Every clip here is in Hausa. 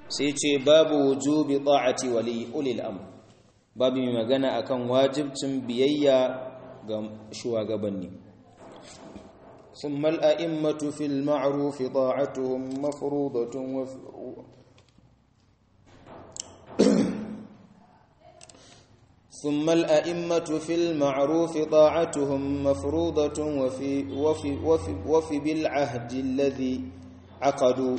sai ce babu wujubi ta'ati wali ulil amr babu mai magana akan wajibcin biyayya ga shugabanni ثم الأئمة في المعروف طاعتهم مفروضة وف... ثم الأئمة في المعروف طاعتهم مفروضة وفي, وفي, وفي, وفي بالعهد الذي عقدوا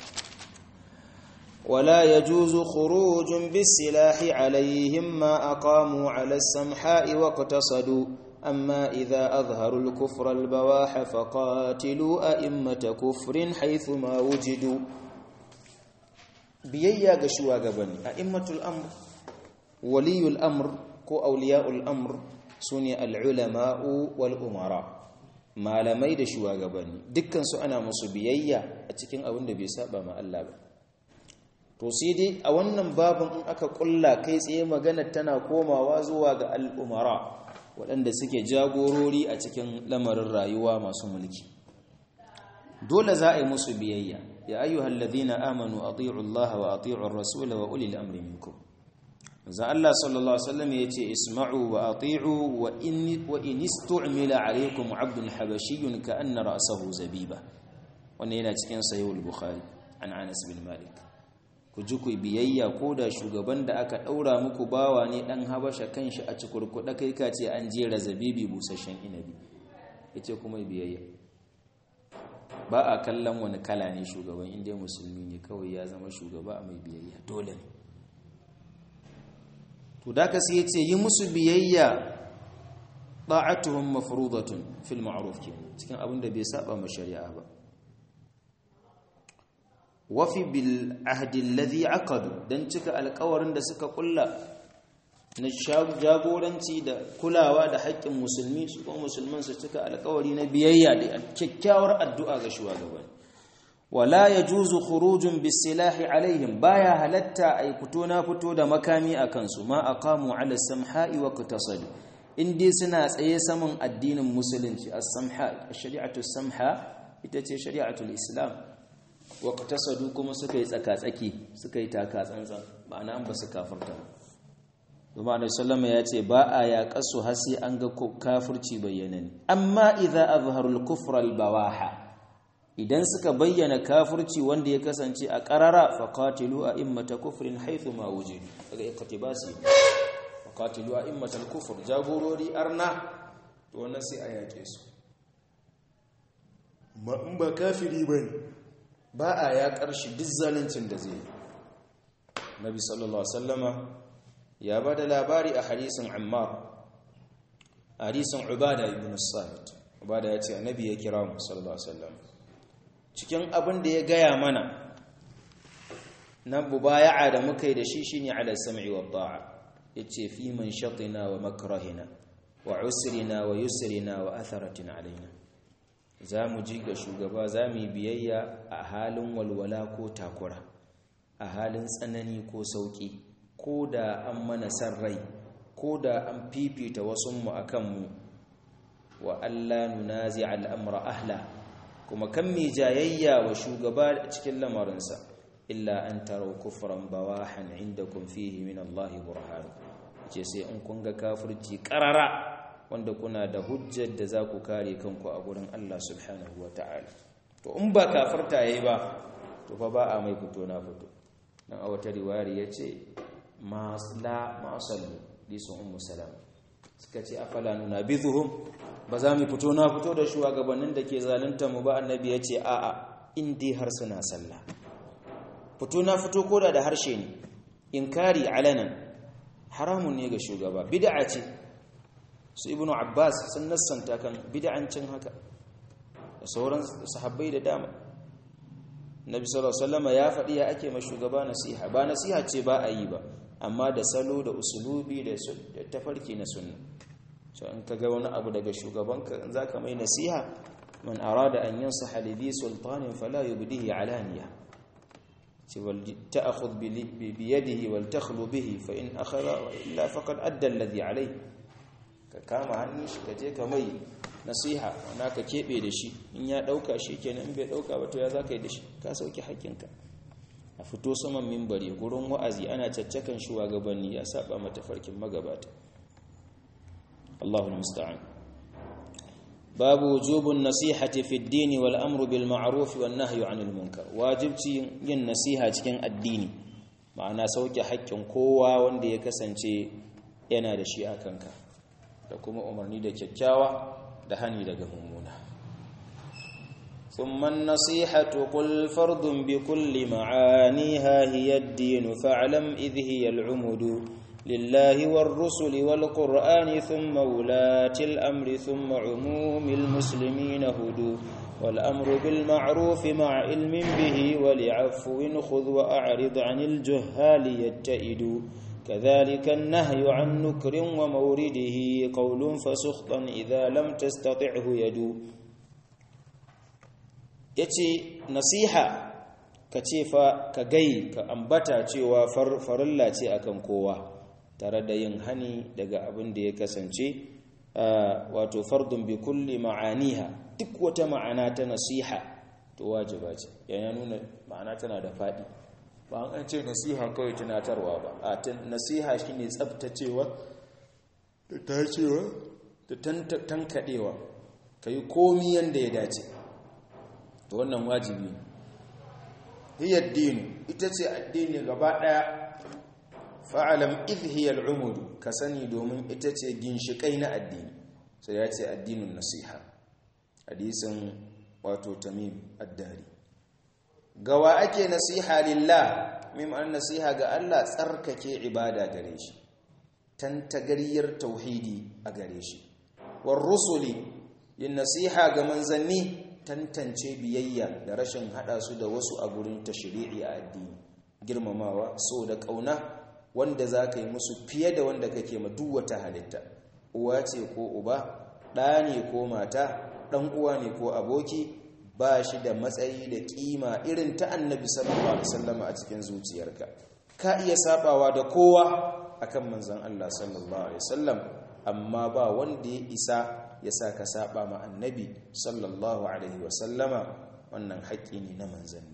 ولا يجوز خروج بالسلاح عليهم ما أقاموا على السمحاء واقتصدوا أما إذا أظهروا الكفر البواح فقاتلوا أئمة كفر حيثما وجدوا بييا قشوا قبني أئمة الأمر ولي الأمر كو أولياء الأمر سني العلماء والأمراء malamai da shugabanni dukkan su ana musu biyayya a cikin abin da bai saba ma Allah ba to sai dai a wannan babin in aka kulla kai tsaye magana tana komawa zuwa ga al'umara waɗanda suke jagorori a cikin lamarin rayuwa masu mulki dole za a yi musu biyayya ya ayyuhal ladina amanu ati'u Allah wa ati'u ar-rasul wa ulil amri minkum za Allah sallallahu alaihi wasallam yace isma'u wa ati'u wa in wa in istu'mila alaykum 'abdun habashiyyun ka'anna ra'sahu zabiba wannan yana cikin sahih al-bukhari an Anas bin Malik ku ji ku biyayya ko da shugaban da aka ɗaura muku bawa ne ɗan habasha kanshi a cikurkuɗa kai ka ce an jera zabibi busasshen inabi ya ce kuma biyayya ba a kallon wani kala ne shugaban inda musulmi ne kawai ya zama shugaba a mai biyayya dole ne to da ka sai ya ce yi musu biyayya ta'atuhum mafruḍatun fil ma'ruf cikin abin da bai saba ma shari'a ba wafi bil ahdin ladhi aqadu dan cika alƙawarin da suka kulla na jagoranci da kulawa da haƙƙin musulmi su kuma musulman su cika alƙawari na biyayya da kyakkyawar addu'a ga shugaban wala yajuzu khurujun bisilahi alaihim baya halatta ay fito na fito da makami akan su ma aqamu ala samha'i wa qatasadu indi suna tsaye saman addinin musulunci as-samha ash-shari'atu samha ita ce shari'atul islam waƙtasadu kuma suka yi tsaka-tsaki suka yi taka-tsantsan ma'ana an ba su kafarta zama da sallama ya ce ba a yaƙasu hasi an ga kafirci bayyanani amma idan azharul kufral bawaha idan suka bayyana kafirci wanda ya kasance a ƙarara faƙatilu a immata kufrin haithu ma wuje daga ikatibasi faƙatilu a immatal kufur jagorori arna to wannan sai a yaƙe su ma in ba kafiri bane ba a ya ƙarshi duk zalincin da zai nabi sallallahu sallama ya ba da labari a hadisin ammar a hadisin ubada ibn sa'id ubada ya ce annabi ya kira mu sallallahu sallam cikin abin da ya gaya mana na mubaya'a da muka yi da shi shine ala sam'i wa ta'a yace fi man shatina wa makrahina wa usrina wa yusrina wa atharatin alaina za mu ji ga shugaba za mu yi biyayya a halin walwala ko takura a halin tsanani ko sauƙi ko da an mana san rai ko da an fifita wasunmu a kanmu wa Allah nunazi al'amura ahla kuma kan mai jayayya wa shugaba cikin lamarinsa illa an tarau kufran bawahan inda kun fihi min Allah burhan ce sai in kun ga kafirci ƙarara wanda kuna da hujjar da za ku kare kanku a gurin Allah subhanahu wa ta'ala to in ba kafarta yayi ba to fa ba a mai fito na fito dan a wata riwayar yace masla masallu lisu ummu salam suka ce afala nunabizuhum ba za mu fito na fito da shugabannin da ke zalunta mu ba annabi yace a a in dai har suna sallah fito na fito koda da harshe ne inkari alanan haramun ne ga shugaba bid'a ce su ibnu abbas sun nassanta kan bid'ancin haka da sauran sahabbai da dama nabi sallallahu alaihi wasallam ya faɗi ya ake ma shugaba nasiha ba nasiha ce ba a yi ba amma da salo da usulubi da tafarki na sunna so in ka ga wani abu daga shugabanka in zaka mai nasiha man arada an yansaha li bi sultanin fala yubdihi alaniya ce wal ta'khudh bi yadihi wal takhlu bihi fa in akhadha illa faqad adda alladhi alayhi ka kama hannun shi ka je ka mai nasiha wana ka keɓe da shi in ya ɗauka shi kenan in bai ɗauka ba to ya za ka yi da shi ka sauke haƙƙinka a fito saman mimbari gurin wa'azi ana caccakan shugabanni ya saba mata farkin magabata Allahul musta'an babu wujubun nasihati fi ad-din wal amru bil ma'ruf wan nahyu 'anil munkar wajibci yin nasiha cikin addini ma'ana sauke haƙƙin kowa wanda ya kasance yana da shi a kanka da kuma umarni da kyakkyawa da hani daga mummuna ثم النصيحة قل فرض بكل معانيها هي الدين فاعلم إذ هي العمد لله والرسل والقرآن ثم ولاة الأمر ثم عموم المسلمين هدوا والأمر بالمعروف مع علم به ولعفو خذ وأعرض عن الجهال يتئد كذلك النهي عن نكر ومورده قول فسخطا إذا لم تستطعه يدو ya ce nasiha ka ce fa ka gai ka ambata cewa farilla ce akan kowa tare da yin hani daga abin da ya kasance wato fardun bi kulli ma'aniha duk wata ma'ana ta nasiha to wajiba ce yana nuna ma'ana tana da faɗi ba an ce nasiha kawai tunatarwa ba a nasiha shine tsabtacewa da tacewa da tankadewa kai komi yanda ya dace to wannan wajibi hiya dinu ita ce addini gaba daya fa'alam idh hiya al'umud ka sani domin ita ce ginshikai na addini sai ya ce addinin nasiha hadisin wato tamim addari gawa ake nasiha lillah mim an nasiha ga Allah tsarkake ibada gare shi tantagariyar tauhidi a gare shi war rusuli yin nasiha ga manzanni tantance biyayya da rashin hada su da wasu a gurin tashri'i a addini girmamawa so da kauna wanda za ka yi musu fiye da wanda kake ma duk wata halitta uwa ce ko uba ɗa ne ko mata ɗan uwa ne ko aboki ba shi da matsayi da ƙima irin ta annabi sallallahu alaihi wasallam a cikin zuciyarka ka iya sabawa da kowa akan manzon Allah sallallahu alaihi wasallam amma ba wanda ya isa ya sa ka saba ma annabi sallallahu alaihi wasallama wannan haƙƙi ne na manzanni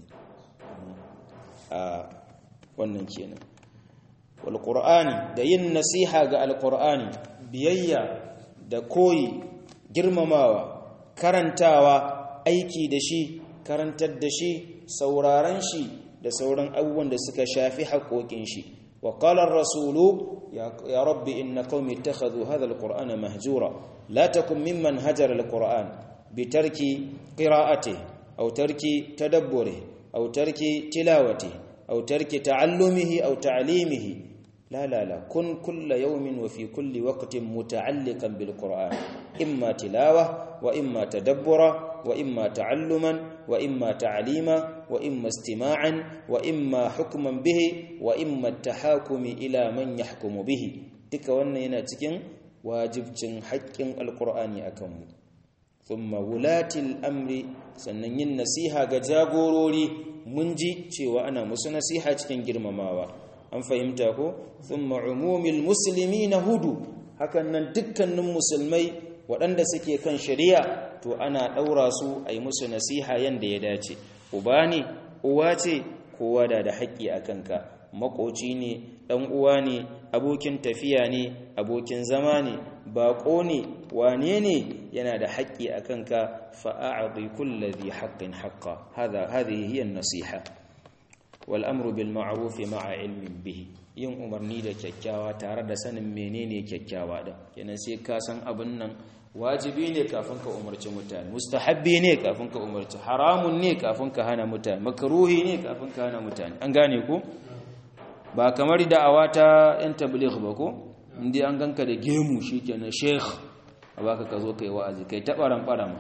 a wannan kenan wal qur'ani da yin nasiha ga alqur'ani biyayya da koyi girmamawa karantawa aiki da shi karantar da shi sauraron shi da sauran abubuwan da suka shafi haƙoƙin shi wa qala ar-rasulu ya rabbi inna qaumi ittakhadhu hadha al-qur'ana mahjura la takun mimman hajara al-qur'an bitarki qira'atihi aw tarki tadabburihi aw tarki tilawatihi aw tarki ta'allumihi aw ta'limihi لا لا لا كن كل يوم وفي كل وقت متعلقا بالقرآن إما تلاوة وإما تدبرا وإما تعلما وإما تعليما وإما استماعا وإما حكما به وإما التحاكم إلى من يحكم به تك wannan cikin wajibcin haƙƙin alƙur'ani akan mu thumma wulatil amri sannan yin nasiha ga jagorori mun ji cewa ana musu nasiha cikin girmamawa an fahimta ko thumma umumil muslimina hudu hakan nan dukkanin musulmai waɗanda suke kan shari'a to ana ɗaura su a yi musu nasiha yanda ya dace uba ne uwa ce kowa da da haƙƙi a kanka makoci ne ɗan uwa ne abokin tafiya ne abokin zama ne baƙo ne wane ne yana da haƙƙi a kanka fa'a'adhi kulli dhi haqqin haqqa hadha hadhihi hiya an-nasiha wal'amru bil ma'arufi ma'a ilmin bihi yin umarni da kyakkyawa tare da sanin menene kyakkyawa ɗin kenan sai ka san abin nan wajibi ne kafin ka umarci mutane mustahabbi ne kafin ka umarci haramun ne kafin ka hana mutane makaruhi ne kafin ka hana mutane an gane ku ba kamar da'awa ta yan tabligh ba ko inda an ganka da gemu shikenan sheikh a baka ka zo kai wa'azi kai tabaran barama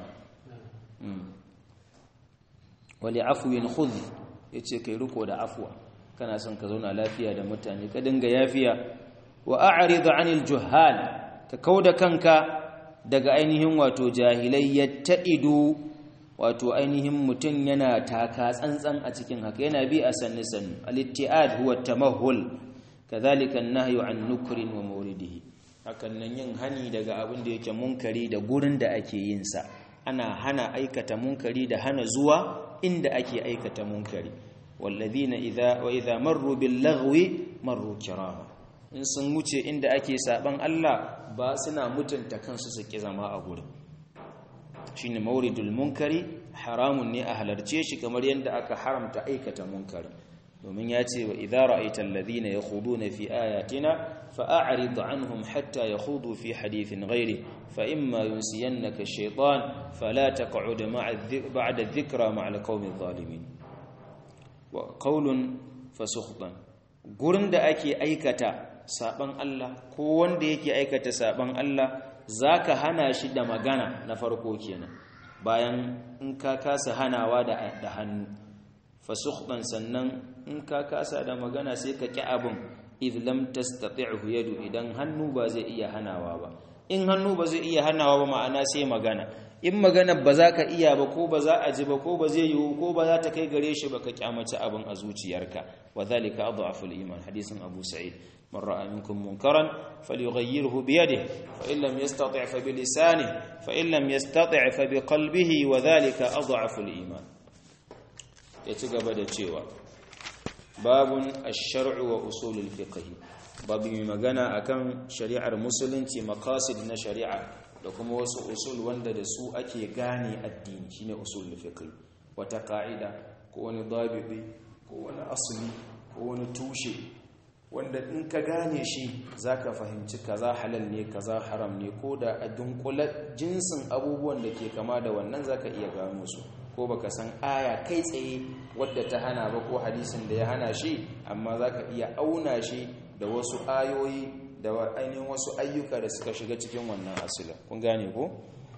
wali afwin khudh ya ce kai riko da afuwa kana son ka zauna lafiya da mutane ka dinga yafiya wa a'rid 'anil juhal ka kauda kanka daga ainihin wato jahilai yattaidu wato ainihin mutun yana taka tsantsan a cikin haka yana bi a sanni sannu al-ittiad huwa tamahul kadhalika an-nahyu 'an nukrin wa mawridihi hakan nan yin hani daga abin da yake munkari da gurin da ake yin sa ana hana aikata munkari da hana zuwa inda ake aikata munkari walladhina idha wa idha marru bil lagwi marru kirama in sun wuce inda ake saban Allah ba suna mutunta kansu su ki zama a gurin shine mauridul munkari haramun ne a halarce shi kamar yadda aka haramta aikata munkari domin ya ce wa idza ra'aita alladhina yakhuduna fi ayatina fa'arid anhum hatta yakhudu fi hadithin ghairi fa imma yunsiyannaka ash-shaytan fala taq'ud ma'a ba'da adh-dhikra ma'a al-qawmi adh-dhalimin wa qawlun fasukhtan gurin da ake aikata saban Allah ko wanda yake aikata saban Allah zaka hana shi da magana na farko kenan bayan in ka kasa hanawa da da hannu fasukhtan sannan in ka kasa da magana sai ka ki abin idh lam tastati'hu yadu idan hannu ba zai iya hanawa ba in hannu ba zai iya hanawa ba ma'ana sai magana in magana ba za ka iya ba ko ba za a ji ba ko ba zai yiwu ko ba za ta kai gare shi ba ka kyamaci abin a zuciyarka wa dhalika adhafu al-iman hadisin Abu Sa'id man ra'a minkum munkaran falyughayyirhu bi yadihi fa in lam yastati' fa bi lisanihi fa in lam yastati' fa bi qalbihi wa dhalika adhafu al-iman ya ci gaba da cewa babun ash-shar'u wa usulul fiqh babu mai magana akan shari'ar musulunci maqasid na shari'a da kuma wasu usul wanda da su ake gane addini shine usulul fiqh wata ka'ida ko wani dabibi ko wani asli ko wani tushe wanda in ka gane shi zaka fahimci kaza halal ne kaza haram ne ko da a dunkula jinsin abubuwan da ke kama da wannan zaka iya gano su ko baka san aya kai tsaye wadda ta hana ba ko hadisin da ya hana shi amma zaka iya auna shi da wasu ayoyi da ainihin wasu ayyuka da suka shiga cikin wannan asila kun gane ko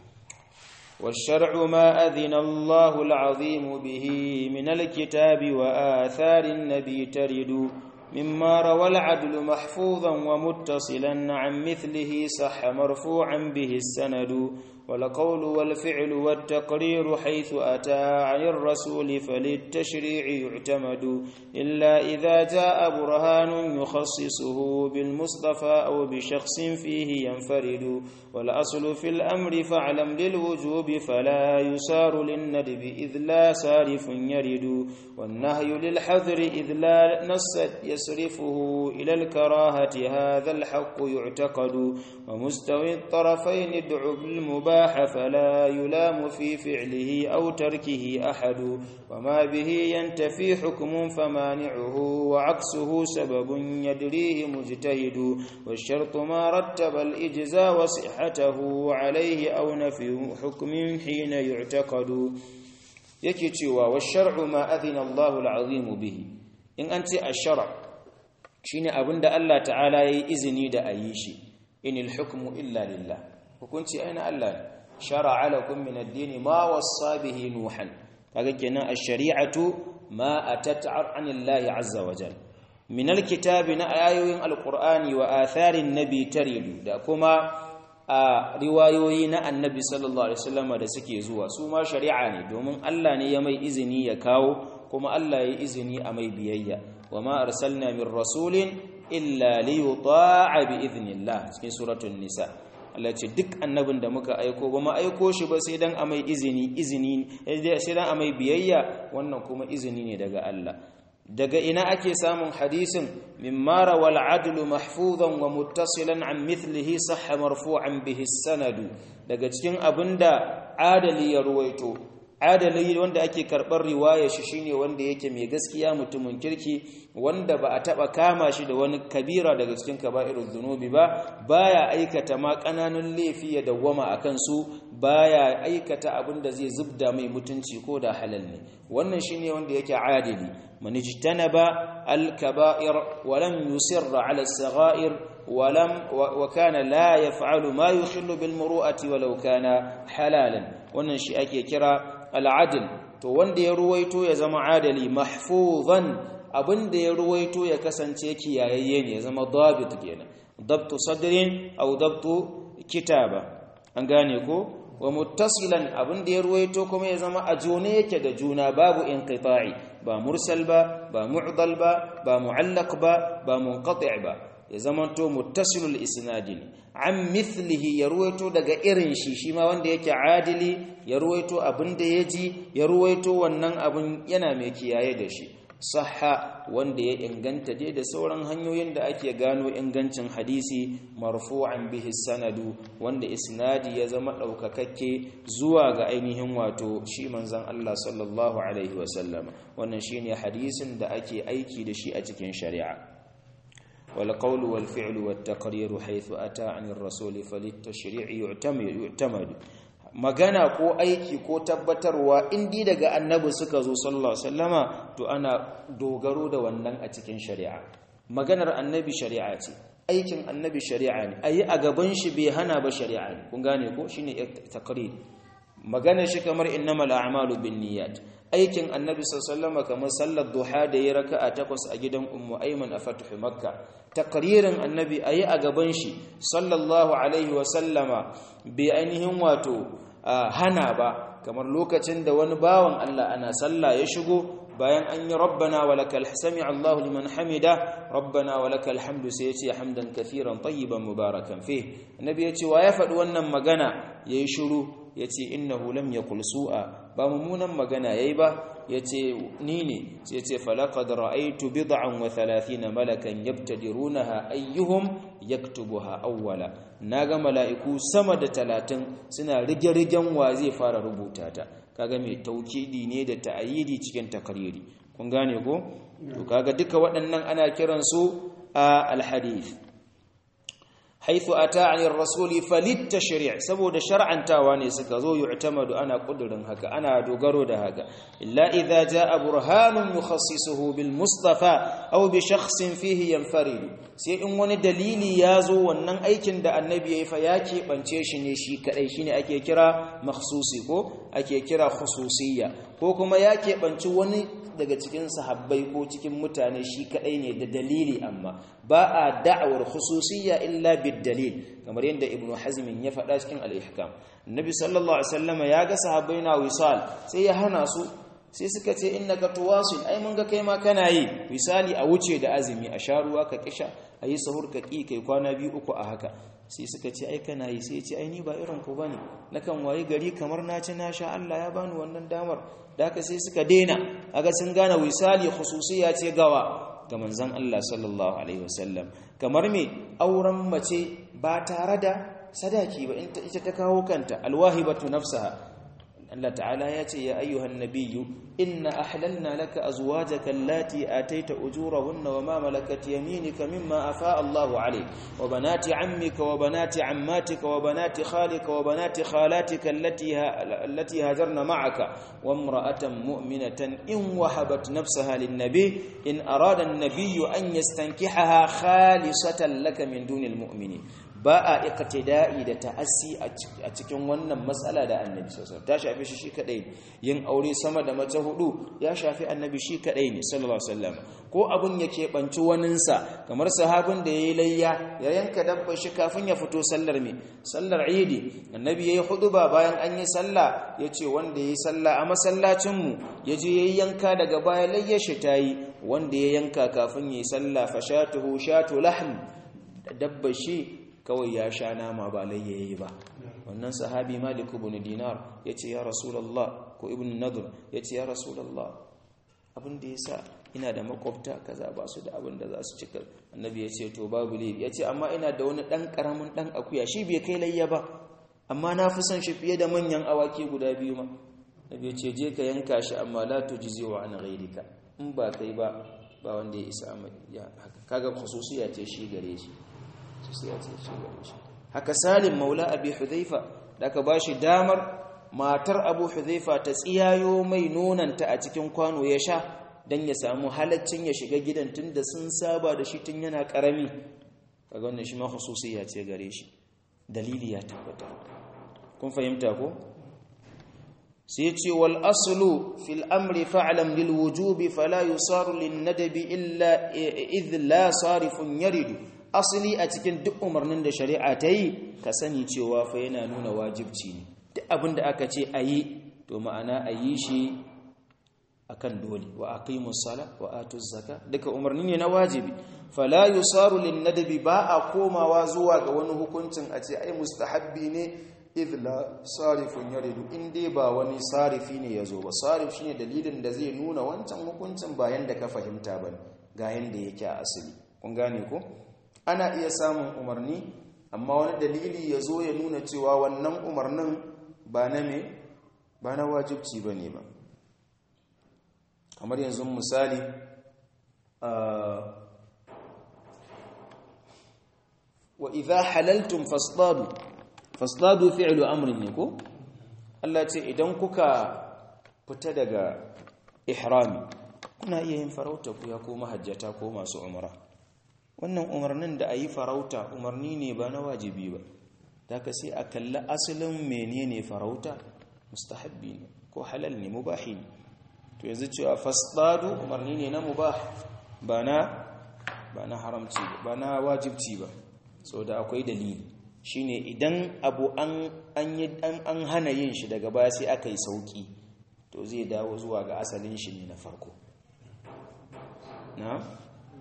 والشرع ما أذن الله العظيم به من الكتاب وآثار النبي ترد مما روى العدل محفوظا ومتصلا عن مثله صح مرفوعا به السند والقول والفعل والتقرير حيث أتى عن الرسول فللتشريع يعتمد إلا إذا جاء برهان يخصصه بالمصطفى أو بشخص فيه ينفرد والأصل في الأمر فاعلم للوجوب فلا يسار للندب إذ لا صارف يرد والنهي للحذر إذ لا نص يصرفه إلى الكراهة هذا الحق يعتقد ومستوي الطرفين ادع بالمباح فلا يلام في فعله أو تركه أحد وما به ينتفي حكم فمانعه وعكسه سبب يدريه مجتهد والشرط ما رتب الإجزاء وصحته عليه أو نفي حكم حين يعتقد yake cewa wa shar'u ma adina Allahu al-azim bihi in an ce ash-shar' shine abinda Allah ta'ala yayi izini da ayi shi inil hukmu illa lillah hukunci aina Allah shar'a lakum min ad-din ma wassa bihi nuhan kaga kenan ash-shari'atu ma atat 'anillahi 'azza wa jalla min al-kitabi na ayoyin al-qur'ani wa atharin nabi taridu da kuma a riwayoyi na annabi sallallahu alaihi wasallam da suke zuwa su ma shari'a ne domin Allah ne ya mai izini ya kawo kuma Allah ya izini a mai biyayya wa ma arsalna min rasulin illa li yuta'a bi idnillah cikin suratul nisa Allah ce duk annabin da muka aiko ba mu aiko shi ba sai dan a mai izini izini sai dan a mai biyayya wannan kuma izini ne daga Allah daga ina ake samun hadisin mimma rawal adlu mahfuzan wa muttasilan an mithlihi sahha marfu'an bihi sanadu daga cikin abinda adali ya ruwaito adali wanda ake karbar riwaya shi shine wanda yake mai gaskiya mutumin kirki wanda ba a taba kama shi da wani kabira daga cikin kaba'irul dhunubi ba baya aikata ma kananun laifi ya dawwama akan su baya aikata abinda zai zubda mai mutunci ko da halal ne wannan shine wanda yake adili من اجتنب الكبائر ولم يصر على الصغائر ولم وكان لا يفعل ما يخل بالمروءة ولو كان حلالا wannan shi ake kira al'adl to wanda ya ruwaito ya zama adali mahfuzan abinda ya ruwaito ya kasance kiyayayye ne ya zama dabit kenan dabtu sadrin aw dabtu kitaba an gane ko wa muttasilan abinda ya ruwaito kuma ya zama a jone yake da juna babu inqita'i ba mursal ba ba mu'dal ba ba mu'allaq ba ba munqati' ba ya zamanto muttasilul isnadi ne an mithlihi ya ruwaito daga irin shi shi ma wanda yake adili ya ruwaito abin da ya ji ya ruwaito wannan abin yana mai kiyaye da shi sahha wanda ya inganta dai da sauran hanyoyin da ake gano ingancin hadisi marfu'an bihi sanadu wanda isnadi ya zama daukakakke zuwa ga ainihin wato shi manzon Allah sallallahu alaihi wasallam wannan shine hadisin da ake aiki da shi a cikin shari'a wal qawlu wal fi'lu wat taqriru haythu ata 'anir rasul falitashri'i yu'tamadu yu'tamadu magana ko aiki ko tabbatarwa indi daga annabi suka zo sallallahu alaihi wasallama to ana dogaro da wannan a cikin shari'a maganar annabi shari'a ce aikin annabi shari'a ne ayi a gaban shi bai hana ba shari'a ne kun gane ko shine taqrir maganar shi kamar innamal a'malu binniyat aikin annabi sallallahu alaihi wasallama kamar sallar duha da ya raka'a takwas a gidan ummu ayman a fathu makka takririn annabi ayi a gaban shi sallallahu alaihi wasallama bai ainihin wato hana ba kamar lokacin da wani bawan Allah ana sallah ya shigo bayan an yi rabbana wa lakal sami Allahu liman hamida rabbana wa lakal hamdu sai yace hamdan kathiran tayyiban mubarakan fi annabi yace wa ya faɗi wannan magana yayi shiru yace innahu lam yakul su'a ba mummunan magana yayi ba yace ni ne sai yace falaqad ra'aytu bid'an wa 30 malakan yabtadirunaha ayyuhum yaktubuha awwala naga mala'iku sama da 30 suna rige-rigen wa zai fara rubuta ta kaga mai taukidi ne da ta'ayidi cikin takariri kun gane ko to kaga duka waɗannan ana kiran su a alhadith haythu ata an rasuli falit tashri' saboda shar'antawa ne suka zo yu'tamadu ana kudurin haka ana dogaro da haka illa idza jaa burhanun yukhassisuhu bil mustafa aw bi shakhsin fihi yanfarid sai in wani dalili ya zo wannan aikin da annabi yayi fa ya keɓance shi ne shi kadai shine ake kira makhsusi ko ake kira khususiyya ko kuma ya keɓanci wani daga cikin sahabbai ko cikin mutane shi kadai ne da dalili amma ba a da'awar khususiyya illa bid dalil kamar yadda ibnu hazm ya faɗa cikin al-ihkam annabi sallallahu alaihi wasallam ya ga sahabbai na wisal sai ya hana su sai suka ce innaka tuwasil ai mun ga kai ma kana yi misali a wuce da azumi a sha ruwa ka kisha ayi sahur ka ki kai kwana biyu uku a haka sai suka ce ai kana yi sai ya ce ai ni ba irin ku bane nakan wayi gari kamar na ci na sha Allah ya bani wannan damar da haka sai suka dena aga sun gane wisali khususiyya ce gawa ga manzon Allah sallallahu alaihi wasallam kamar me auren mace ba tare da sadaki ba ita ta kawo kanta alwahibatu nafsaha Allah ta'ala ya ce ya ayyuhan nabiyyu inna ahlalna laka azwajaka allati ataita ujurahunna wama malakat yaminika mimma afaa Allahu alayk wa banati ammika wa banati ammatika wa banati khalika wa banati khalatika allati allati hajarna ma'aka wa imra'atan mu'minatan in wahabat nafsaha lin-nabi in arada an-nabiyyu an yastankihaha khalisatan laka min dunil mu'minin ba a iqtida'i da ta'assi a cikin wannan matsala da annabi sallallahu ta shafi shi shi kadai yin aure sama da mace hudu ya shafi annabi shi kadai ne sallallahu alaihi wasallam ko abun yake banci waninsa kamar sahabin da yayi layya ya yanka dabba shi kafin ya fito sallar me sallar idi annabi yayi huduba bayan an yi sallah yace wanda yayi sallah a masallacin mu yaje yayi yanka daga baya layyar shi tayi wanda ya yanka kafin yayi sallah fashatuhu shatu lahm dabba shi kawai ya sha nama ba layyayi ba wannan sahabi malik ibn dinar yace ya rasulullah ko ibn nadr yace ya rasulullah abin da yasa ina da makwabta kaza ba su da abin da za su cika annabi yace to babu laifi yace amma ina da wani dan karamin dan akuya shi bai kai layya ba amma na fi son shi fiye da manyan awaki guda biyu ma nabi yace je ka yanka shi amma la tujzi wa an ghayrika in ba kai ba ba wanda ya isa ya haka kaga khususiya ce shi gare shi haka salim maula abi hudhaifa da aka bashi damar matar abu hudhaifa ta tsiyayo mai nonanta a cikin kwano ya sha dan ya samu halaccin ya shiga gidan tunda sun saba da shi tun yana karami kaga wannan shi ma khususiyya ce gare shi dalili ya tabbata kun fahimta ko sai ce wal aslu fil amri fa'lam lil wujubi fala yusaru lin nadabi illa idh la sarifun yaridu asali a cikin duk umarnin da shari'a ta yi ka sani cewa fa yana nuna wajibci ne duk abin da aka ce a yi to ma'ana a yi shi a kan dole wa aqimus sala wa atuz zaka duka umarni ne na wajibi fala yusaru lin nadabi ba a komawa zuwa ga wani hukuncin a ce ai mustahabbi ne idla sarifun yaridu in dai ba wani sarifi ne ya zo ba sarif shine dalilin da zai nuna wancan hukuncin bayan da ka fahimta ba ga yanda yake a asali kun gane ko ana iya samun umarni amma wani dalili ya zo ya nuna cewa wannan umarnin ba na me ba na wajibci ba ne ba kamar yanzu misali wa idha halaltum fasdadu fasdadu fi'lu amrin ne ko Allah ce idan kuka fita daga ihrami kuna iya yin farauta ku ya ko mahajjata ko masu umra wannan umarnin da ayi farauta umarni ne ba na wajibi ba daga sai a kalli asalin menene farauta mustahabbi ne ko halal ne mubahi ne to yanzu cewa fasdadu umarni ne na mubah ba na ba na haramci ba na wajibci ba so da akwai dalili shine idan abu an an hana yin shi daga baya sai aka yi sauki to zai dawo zuwa ga asalin shi ne na farko na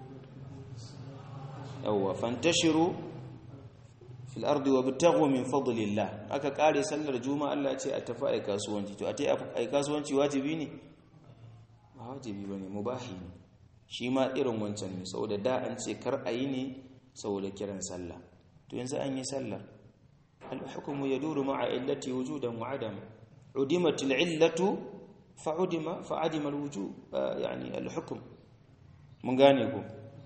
yawwa fantashiru fil ardi wabtaghu min fadlillah aka kare sallar juma'a Allah ya ce a tafi ai kasuwanci to a tai ai kasuwanci wajibi ne ba wajibi bane mubahi ne shi ma irin wancan ne saboda da an ce kar ayi ne saboda kiran sallah to yanzu an yi sallar al-hukmu yaduru ma'a illati wujudan wa adam udimat al-illatu fa'udima fa'adima al-wujub yani al-hukm mun gane ko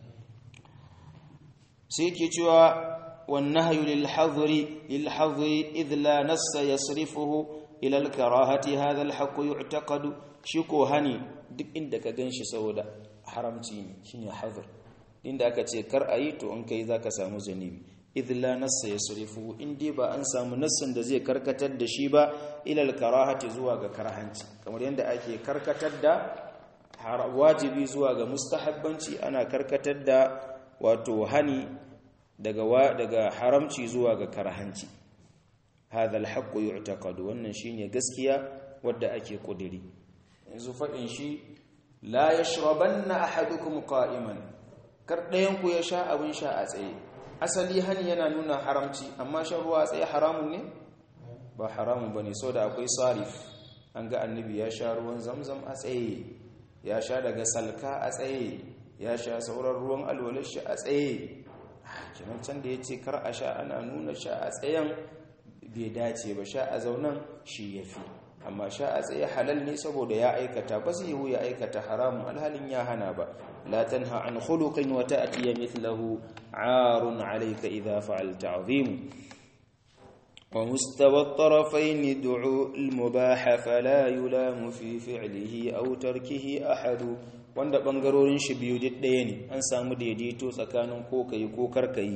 sai yake cewa والنهي للحظر للحظر إذ لا نص يصرفه إلى الكراهة هذا الحق يعتقد شكو هني duk inda ka ganshi saboda haramci ne shine hazar inda aka ce kar ayi to in kai zaka samu zanibi idh la nassa yasrifu in dai ba an samu nassin da zai karkatar da shi ba ila al-karahati zuwa ga karhanci kamar yanda ake karkatar da wajibi zuwa ga mustahabbanci ana karkatar da wato hani daga daga haramci zuwa ga karhanci hadha al-haqqu yu'taqadu wannan shine gaskiya wadda ake kudiri yanzu fadin shi la yashrabanna ahadukum qa'iman kar dayan ku ya sha abin sha a tsaye asali hani yana nuna haramci amma shan ruwa a tsaye haramun ne ba haramun bane saboda akwai sarif an ga annabi ya sha ruwan zamzam a tsaye ya sha daga salka a tsaye ya sha sauran ruwan alwalar shi a tsaye kinan can da ya ce kar a sha ana nuna sha a tsayen bai dace ba sha a zaunan shi ya fi amma sha a tsaye halal ne saboda ya aikata ba zai yiwu ya aikata haramun alhalin ya hana ba la tanha an khuluqin wa ta'ti mithluhu 'arun 'alayka idha fa'alta 'azim wa mustawa at-tarafayn du'u al-mubah fala yulamu fi fi'lihi aw tarkihi ahadu wanda bangarorin shi biyu duk ɗaya ne an samu daidaito tsakanin ko kai ko karkayi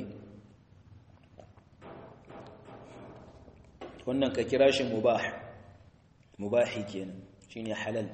wannan ka kira shi mubah mubahi kenan shine halal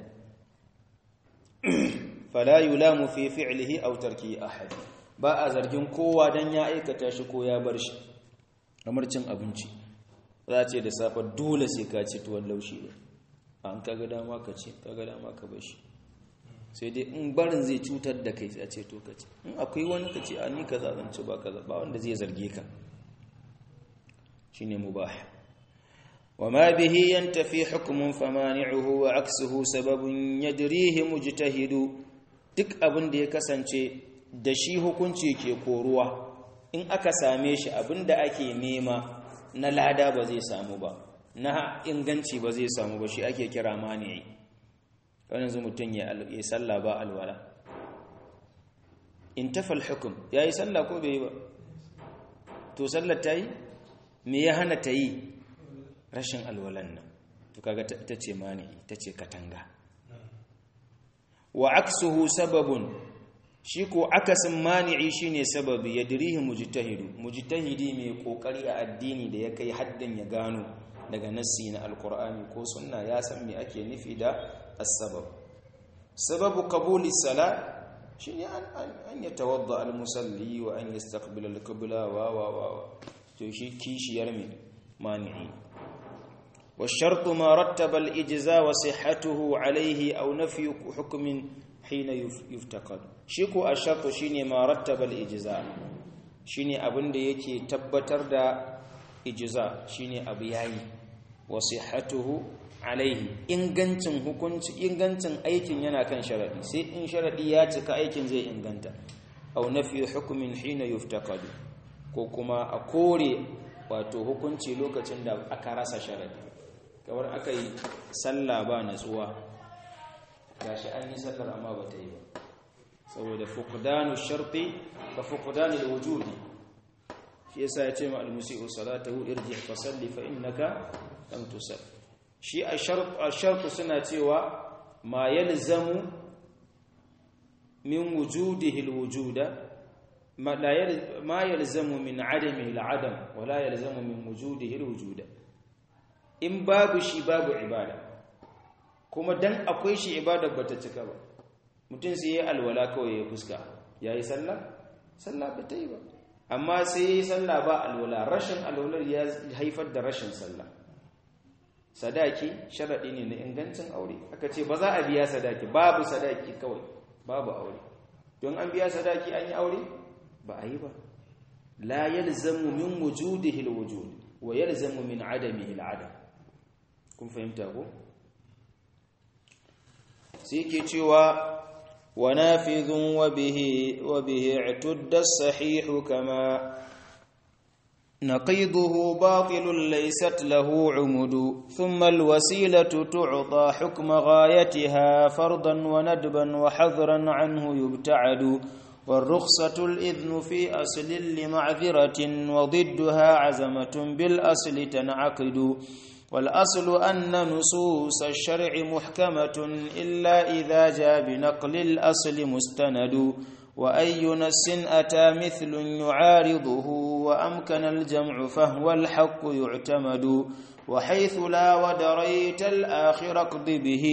fala yulamu fi fi'lihi aw tarkihi ahad ba a zargin kowa dan ya aikata shi ko ya bar shi kamar cin abinci za ce da safa dole sai ka ci tuwon laushi ba an kaga dama ka ce kaga dama ka bar shi sai dai in barin zai cutar da kai a ce to ka ce in akwai wani ka ce a ni kaza zan ci ba kaza ba wanda zai zarge ka shine mubah وما به ينتفي حكم فمانعه وعكسه سبب يدريه مجتهد duk abin da ya kasance da shi hukunci ke koruwa in aka same shi abin da ake nema na lada ba zai samu ba na inganci ba zai samu ba shi ake kira mani'i wani yanzu mutum ya sallah ba alwala in tafal hukum ya yi sallah ko bai yi ba to sallar ta yi me ya hana ta yi rashin alwalan nan to kaga ita ce mani ita ce katanga wa aksuhu sababun shi ko akasin mani'i shine sababi yadrihi mujtahidu mujtahidi mai kokari a addini da ya kai haddin ya gano daga nassi na alqur'ani ko sunna ya san me ake nufi da as-sabab sababu qabuli salat shine an an yatawadda al-musalli wa an yastaqbila al-qibla wa wa wa to shi kishiyar me mani'i والشرط ما رتب الإجزاء وصحته عليه أو نفي حكم حين يفتقد شيكو الشرط شيني ما رتب الإجزاء shine abin da yake tabbatar da ijza shine abu yayi wa sihhatuhu alaihi ingancin hukunci ingancin aikin yana kan sharadi sai in sharadi ya cika aikin zai inganta aw nafi hukmin hina yuftaqadu ko kuma a kore wato hukunci lokacin da aka rasa sharadi kamar aka yi sallah ba natsuwa gashi an yi sallar amma ba ta yi ba saboda fuqdanu sharti ka fuqdanu alwujudi shi yasa ya ce ma almusi'u salatahu irji fa salli fa innaka lam tusall shi a shart suna cewa ma yalzamu min wujudihi alwujuda ma la ma yalzamu min adamihi aladam wa la yalzamu min wujudihi alwujuda in babu shi babu ibada kuma dan akwai shi ibada bata cika ba mutum sai ya alwala kawai ya fuska yayi sallah sallah ba ta yi ba amma sai yayi sallah ba alwala rashin alwalar ya haifar da rashin sallah sadaki sharadi ne na ingancin aure aka ce ba za a biya sadaki babu sadaki kawai babu aure don an biya sadaki an yi aure ba a yi ba la yalzamu min wujudihi alwujud wa yalzamu min adamihi aladam kun fahimta ko sai yake cewa ونافذ وبه وبه اعتد الصحيح كما نقيضه باطل ليست له عمد ثم الوسيلة تعطى حكم غايتها فرضا وندبا وحذرا عنه يبتعد والرخصة الإذن في أصل لمعذرة وضدها عزمة بالأصل تنعقد والأصل أن نصوص الشرع محكمة إلا إذا جاء بنقل الأصل مستند وأي نس أتى مثل يعارضه وأمكن الجمع فهو الحق يعتمد وحيث لا ودريت الآخر اقض به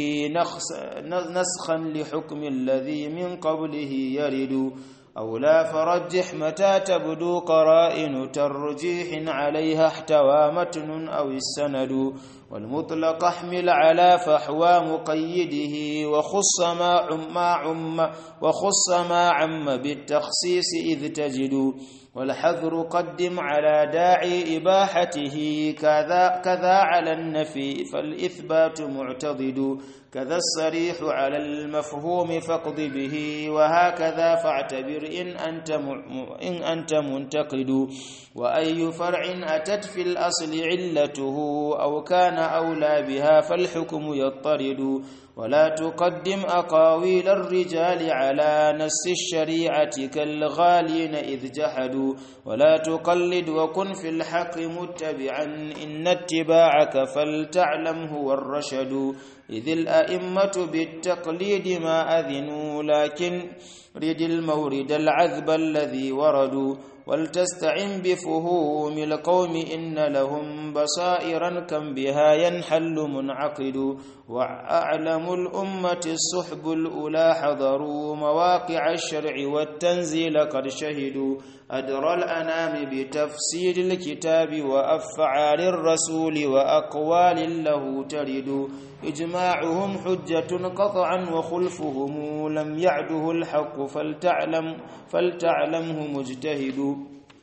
نسخا لحكم الذي من قبله يرد أو لا فرجح متى تبدو قرائن ترجيح عليها احتوى متن أو السند والمطلق احمل على فحوى مقيده وخص ما عم, ما عم وخص ما عم بالتخصيص إذ تجد والحذر قدم على داعي إباحته كذا, كذا على النفي فالإثبات معتضد كذا الصريح على المفهوم فاقض به وهكذا فاعتبر إن أنت, إن أنت منتقد وأي فرع أتت في الأصل علته أو كان أولى بها فالحكم يضطرد ولا تقدم أقاويل الرجال على نس الشريعة كالغالين إذ جحدوا ولا تقلد وكن في الحق متبعا إن اتباعك فلتعلم هو الرشد إذ الأئمة بالتقليد ما أذنوا لكن رد المورد العذب الذي وردوا ولتستعن بفهوم القوم إن لهم بصائرا كم بها ينحل منعقد وأعلم الأمة الصحب الأولى حضروا مواقع الشرع والتنزيل قد شهدوا أدرى الأنام بتفسير الكتاب وأفعال الرسول وأقوال له ترد إجماعهم حجة قطعا وخلفهم لم يعده الحق فلتعلم فلتعلمه مجتهد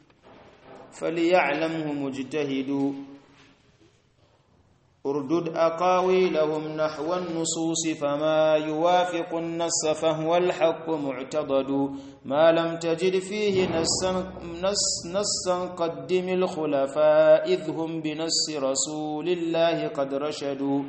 فليعلمه مجتهد اردد أقاويلهم نحو النصوص فما يوافق النص فهو الحق معتضد ما لم تجد فيه نصا, نص نصا قدم الخلفاء إذ هم بنص رسول الله قد رشدوا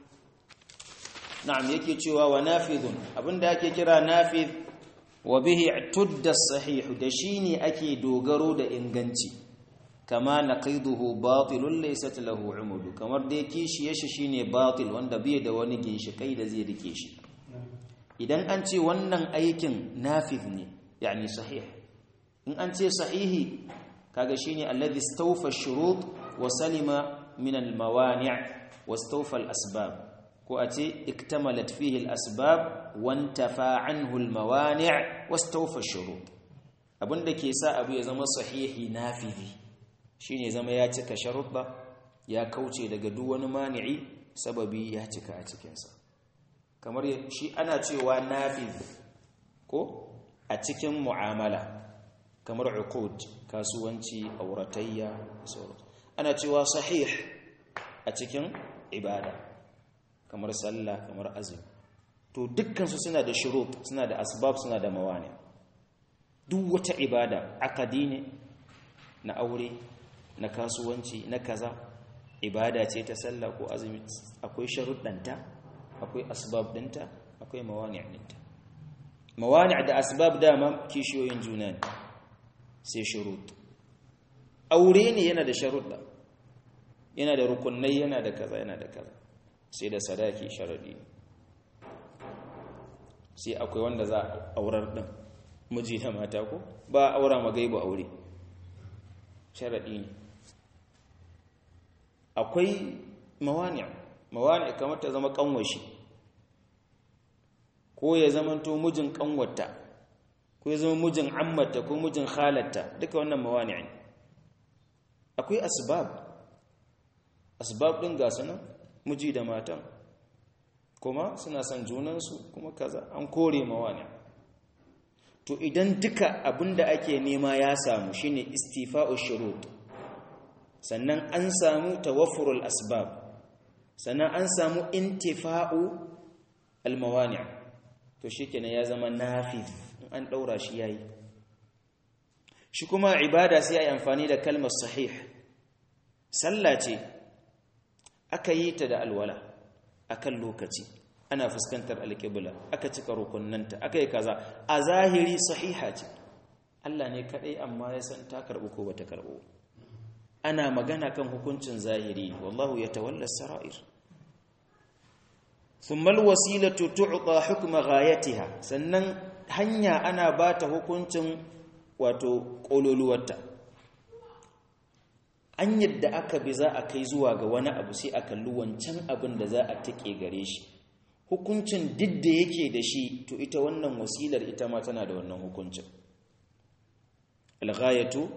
na'am yake cewa wa nafidhun abinda ake kira nafidh wa bihi tudda sahih da shine ake dogaro da inganci kama naqiduhu batilun laysat lahu umudu kamar da yake shi yashi shine batil wanda bai da wani ginshikai da zai rike shi idan an ce wannan aikin nafidh ne yani sahih in an ce sahihi kaga shine alladhi istawfa ash-shurut wa salima min al-mawani' wastawfa al-asbab ko a ce iktamalat fihi al-asbab wantafa anhu al-mawani' wastawfa ash-shurut abinda ke sa abu ya zama sahihi nafizi shine zama ya cika sharuɗa ya kauce daga duk wani mani'i sababi ya cika a cikin sa kamar shi ana cewa nafiz ko a cikin mu'amala kamar uqud kasuwanci auratayya sauransu ana cewa sahih a cikin ibada kamar sallah kamar azumi to dukkansu suna da shurut suna da asbab suna da mawani duk wata ibada akadi ne na aure na kasuwanci na kaza ibada ce ta sallah ko azumi akwai sharuɗanta akwai asbab ɗinta akwai mawani ɗinta mawani da asbab dama kishiyoyin juna ne sai shurut aure ne yana da sharuɗa yana da rukunai yana da kaza yana da kaza sai da sadaki sharadi sai akwai wanda za a aurar ɗin miji da mata ko ba a aura magaibu aure sharadi ne akwai mawani mawani kamar ta zama kanwashi ko ya zamanto mijin kanwata ko ya zama mijin ammata ko mijin halatta duka wannan mawani ne akwai asbab asbab din ga sunan miji da matan kuma suna son junansu kuma kaza an kore mawani to idan duka abinda ake nema ya samu shine istifa'u shurut sannan an samu tawaffurul asbab sannan an samu intifa'u almawani to shikenan ya zama nafiz an daura shi yayi shi kuma ibada sai ai amfani da kalmar sahih sallah ce aka yi ta da alwala akan lokaci ana fuskantar alƙibla aka cika rukunnanta aka yi kaza a zahiri sahiha ce Allah ne kadai amma ya san ta karbu ko bata karbu ana magana kan hukuncin zahiri wallahu yatawalla sarair thumma alwasilatu tu'ta hukma ghayatiha sannan hanya ana bata hukuncin wato kololuwarta an yadda aka bi za a kai zuwa ga wani abu sai a kalli wancan abin da za a take gare shi hukuncin duk da yake da shi to ita wannan wasilar ita ma tana da wannan hukuncin alghayatu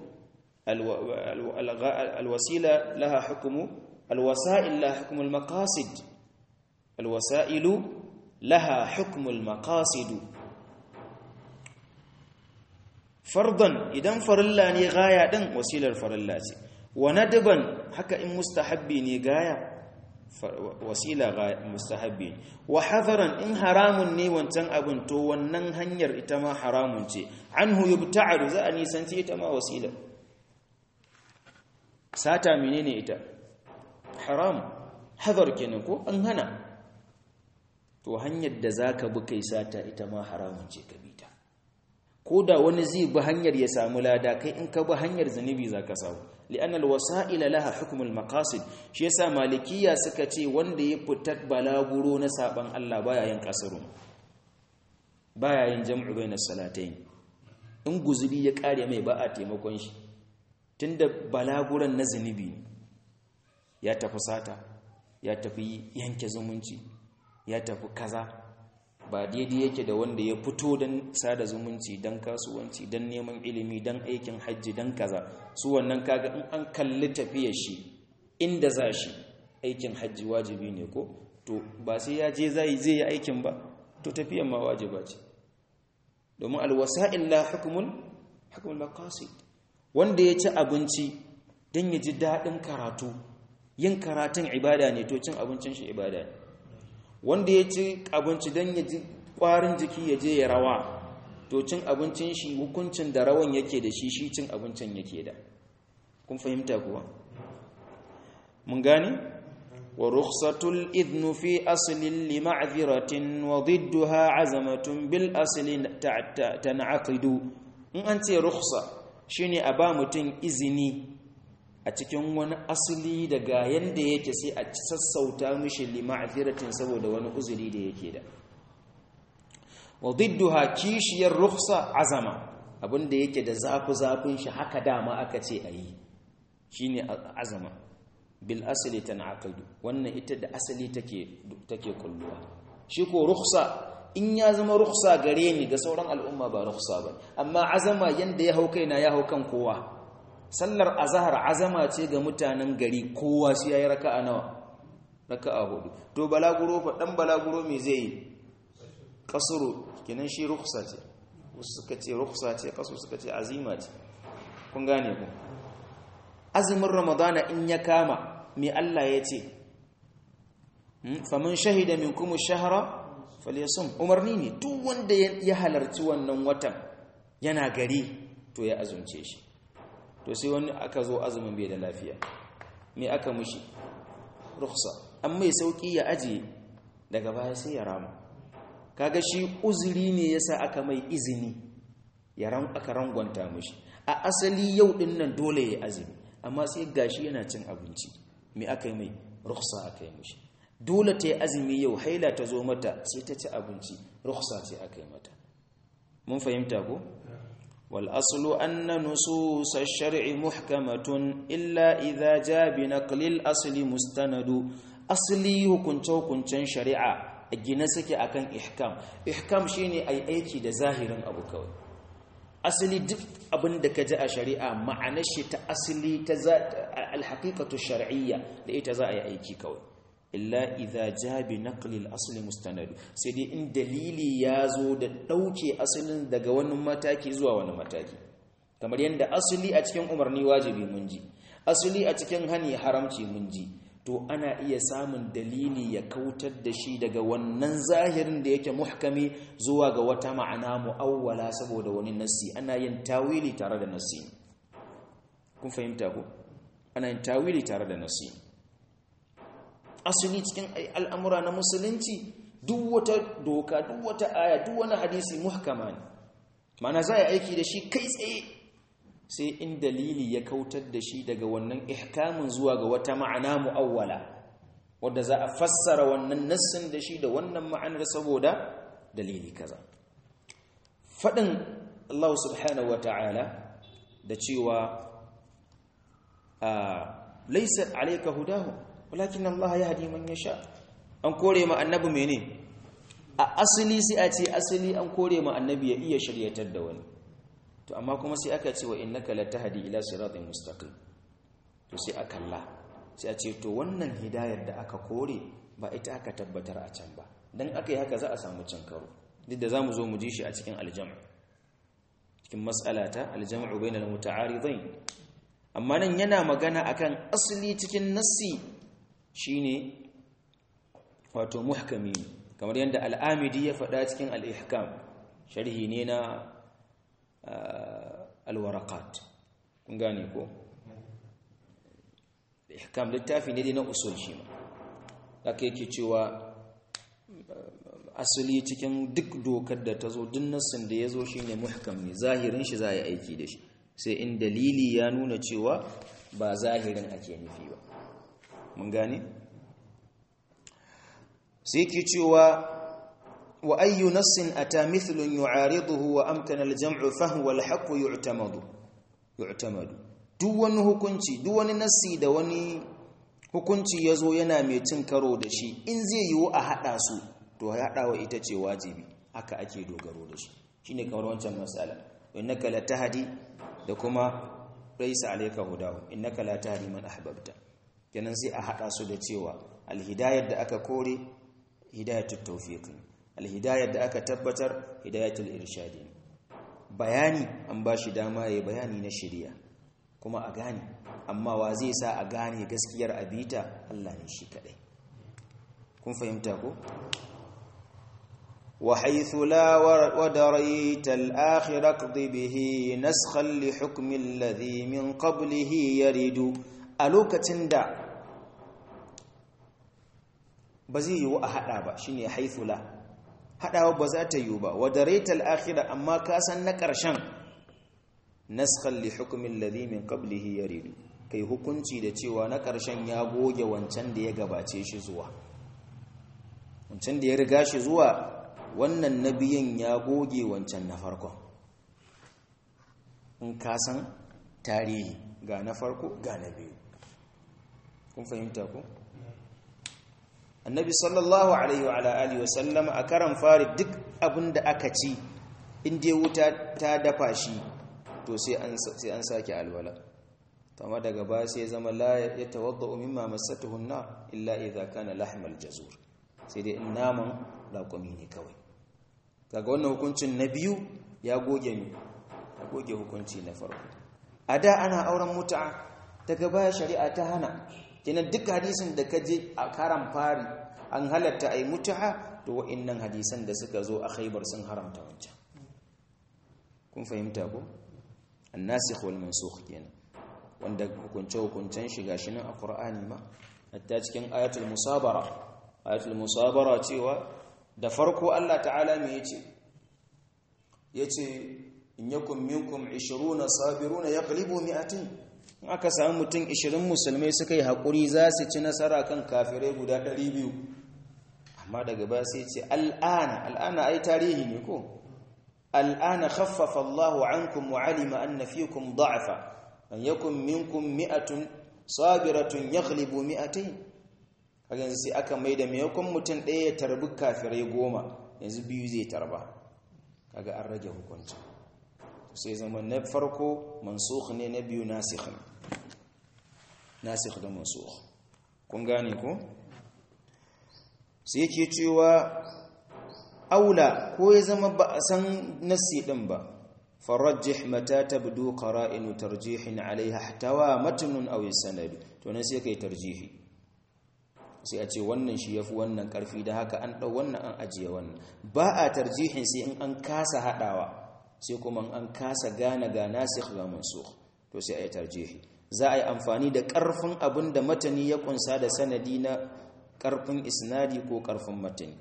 alwasila laha hukmu alwasa'il laha hukmu almaqasid alwasa'ilu laha hukmu almaqasid fardan idan farilla ne gaya din wasilar farilla ce wa nadban haka in mustahabbi ne gaya wasila mustahabbi wa hadaran in haramun ne wancan abin to wannan hanyar ita ma haramun ce anhu yubta'adu za a nisanci ita ma wasila sata menene ita haram hadar kenan ko an hana to hanyar da zaka bi kai sata ita ma haramun ce ka bi ta ko da wani zai bi hanyar ya samu lada kai in ka bi hanyar zanubi zaka samu li'anna alwasa'ila laha hukm almaqasid shi yasa malikiya suka ce wanda ya fita balaguro na saban Allah baya yin kasarun baya yin jam'u bainas salatayn in guzuri ya kare mai ba a taimakon shi tunda balaguran na zanubi ya tafi sata ya tafi yanke zumunci ya tafi kaza ba daidai yake da wanda ya fito don sada zumunci don kasuwanci don neman ilimi don aikin hajji don kaza su wannan kaga in an kalli tafiyar shi inda za shi aikin hajji wajibi ne ko to ba sai ya je zai zai yi aikin ba to tafiyar ma wajiba ce domin alwasa'il la hukmul hukmul maqasid wanda ya ci abinci don ya ji daɗin karatu yin karatun ibada ne to cin abincin shi ibada ne wanda ya ci abinci don ya ji ƙwarin jiki ya je ya rawa to cin abincin shi hukuncin da rawan yake da shi shi cin abincin yake da kun fahimta kuwa mun gane wa rukhsatul idnu fi aslin li ma'dhiratin wa didduha azamatun bil asli tan'aqidu in an ce rukhsa shine a ba mutum izini a cikin wani asali daga yanda yake sai a sassauta mishi lima'ziratin saboda wani uzuri da yake da wa didduha kishiyar rukhsa azama abinda yake da zafi zafin shi haka dama aka ce ayi shine azama bil asli tanaqadu wannan ita da asali take take kulluwa shi ko rukhsa in ya zama rukhsa gare ni ga sauran al'umma ba rukhsa ba amma azama yanda ya hau kaina ya hau kan kowa sallar azahar azama ce ga mutanen gari kowa sai yayi raka'a nawa raka'a hudu to balaguro fa dan balaguro me zai yi kasuru kenan shi rukhsa ce wasu suka ce rukhsa ce kasu suka ce azima ce kun gane ku azumin ramadana in ya kama me Allah ya ce faman shahida minkum ash-shahra falyasum umarni ne duk wanda ya halarci wannan watan yana gari to ya azumce shi to sai wani aka zo azumin bai da lafiya me aka mushi rukhsa amma mai sauki ya aje daga baya sai ya rama kaga shi uzuri ne yasa aka mai izini ya ran aka rangwanta mushi a asali yau din nan dole ya azumi amma sai gashi yana cin abinci me aka yi mai rukhsa aka yi mushi dole ta yi azumi yau haila ta zo mata sai ta ci abinci rukhsa ce aka yi mata mun fahimta ko wal aslu anna nusus ash-shar'i muhkamatun illa idha jaa bi naqli al-asli mustanadu asli hukunce hukuncen shari'a gina suke akan ihkam ihkam shine ai aiki da zahirin abu kawai asali duk abin da ka ji a shari'a ma'anar shi ta asali ta al-haqiqatu shar'iyya da ita za a yi aiki kawai illa idza jabi naqli al-asl mustanad sai dai in dalili ya zo da dauke asalin daga wani mataki zuwa wani mataki kamar yanda asali a cikin umarni wajibi mun ji asali a cikin hani haramci mun ji to ana iya samun dalili ya kautar da shi daga wannan zahirin da yake muhkami zuwa ga wata ma'ana mu'awwala saboda wani nassi ana yin tawili tare da nassi kun fahimta ko ana yin tawili tare da nassi asali cikin al'amura na musulunci duk wata doka duk wata aya duk wani hadisi muhkama ne mana za a aiki da shi kai tsaye sai in dalili ya kautar da shi daga wannan ihkamin zuwa ga wata ma'ana mu'awwala wadda za a fassara wannan nassin da shi da wannan ma'anar saboda dalili kaza faɗin Allah subhanahu wa ta'ala da cewa laisa alayka hudahum walakin Allah ya hadi man yasha an kore ma annabi mene a asali sai a ce asali an kore ma annabi ya iya shiryatar da wani to amma kuma sai aka ce wa innaka latahdi ila siratin mustaqim to sai a kalla sai a ce to wannan hidayar da aka kore ba ita aka tabbatar a can ba dan aka yi haka za a samu cin karo duk da zamu zo mu ji shi a cikin aljam' cikin mas'alata aljam'u bainal muta'aridain amma nan yana magana akan asali cikin nassi shine wato muhkami kamar yadda al'amidi ya faɗa cikin al'ihkam sharhi ne na alwarakat kun gane ko ihkam littafi ne dai na usul shi ma haka yake cewa asali cikin duk dokar da ta zo duk nassin da ya zo shi ne muhkam ne zahirin shi za a yi aiki da shi sai in dalili ya nuna cewa ba zahirin ake nufi ba mun gane sai ke cewa wa ayyu nassin ata mithlun yu'ariduhu wa amkana al-jam'u fa huwa al-haqqu yu'tamadu yu'tamadu duk wani hukunci duk wani nassi da wani hukunci yazo yana mai cin karo da shi in zai yiwu a hada su to hadawa ita ce wajibi haka ake dogaro da shi shine kamar wancan masala innaka latahdi da kuma raisa alayka hudahu innaka la tahdi man ahbabta kenan sai a hada su da cewa alhidayar da aka kore hidayatul tawfiq alhidayar da aka tabbatar hidayatul irshad bayani an bashi dama yayi bayani na shari'a kuma a gane amma wa zai sa a gane gaskiyar abita Allah ne shi kadai kun fahimta ko وحيث لا ودريت الآخر اقض به نسخا لحكم الذي من قبله يرد ألوكة دا بزي يو أحدا با شيني حيث لا حدا بزات يوبا ودريت الآخر أما كاسا نكرشان نسخا لحكم الذي من قبله يرد kai hukunci da cewa na ƙarshen ya goge wancan da ya gabace shi zuwa wancan da ya riga shi zuwa wannan nabiyin ya goge wancan na farkon in ka san tarihi ga na farko ga na biyu kun fahimta ku annabi sallallahu alaihi wa alihi wasallam a karan fari duk abin da aka ci inda wuta ta dafa shi to sai an sake alwala amma daga ba sai zama la ya tawadda mimma masatuhu an-nar illa idza kana lahmal jazur sai dai in naman raƙumi ne kawai kaga wannan hukuncin na biyu ya goge ne ya goge hukunci na farko a da ana auren mutu'a daga baya shari'a ta hana kenan duk hadisin da ka je a karan fari an halatta ai mutu'a to wa'annan hadisan da suka zo a khaybar sun haramta wancan kun fahimta ko annasikh wal mansukh kenan wanda hukunce hukuncen shi gashi nan a qur'ani ma hatta cikin ayatul musabara ayatul musabara cewa da farko Allah ta'ala me yace yace in yakum minkum 20 sabiruna yaqlibu mi'atin in aka samu mutum 20 musulmai suka yi hakuri za su ci nasara kan kafirai guda 200 amma daga baya sai ce al'ana al'ana ai tarihi ne ko الآن خفف الله عنكم وعلم أن فيكم ضعفا أن يكن منكم مئة صابرة يغلب مئتين kaga yanzu sai aka maida maimakon mutum ɗaya ya tarbi kafirai goma yanzu biyu zai tarba kaga an rage hukunci sai zama na farko mansukh ne na biyu nasikh ne nasikh da mansukh kun gane ko sai yake cewa aula ko ya zama ba a san nassi din ba farajjih mata tabdu qara'inu tarjihin alaiha ihtawa matnun aw sanad to nan sai kai tarjihi sai a ce wannan shi yafi wannan karfi da haka an dau wannan an ajiye wannan ba a tarjihin sai in an kasa hadawa sai kuma an kasa gane ga nasikh ga mansukh to sai ayi tarjihi za a yi amfani da karfin abin da matani ya kunsa da sanadi na karfin isnadi ko karfin matani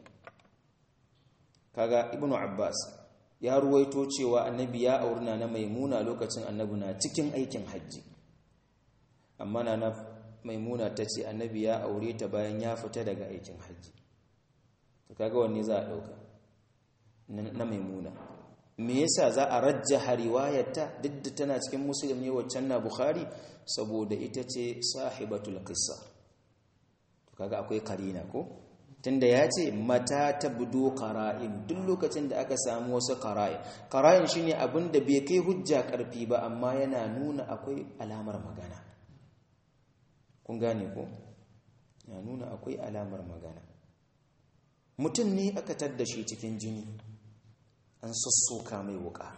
kaga ibnu abbas ya ruwaito cewa annabi ya aurina na maimuna lokacin annabi na cikin aikin hajji amma na maimuna ta ce annabi ya aure ta bayan ya fita daga aikin hajji to kaga wanne za a dauka na maimuna me yasa za a rajjaha riwayarta duk da tana cikin muslim ne waccan na bukhari saboda ita ce sahibatul qissa to kaga akwai karina ko tunda ya ce mata ta budo qara'in duk lokacin da aka samu wasu qara'in qara'in shine abin da bai kai hujja karfi ba amma yana nuna akwai alamar magana kun gane ko ya nuna akwai alamar magana mutum ne aka tadda shi cikin jini an sassoka mai wuka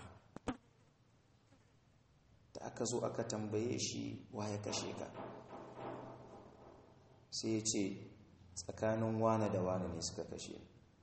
da aka zo aka tambaye shi ya kashe ka sai ya ce tsakanin wane da wane ne suka kashe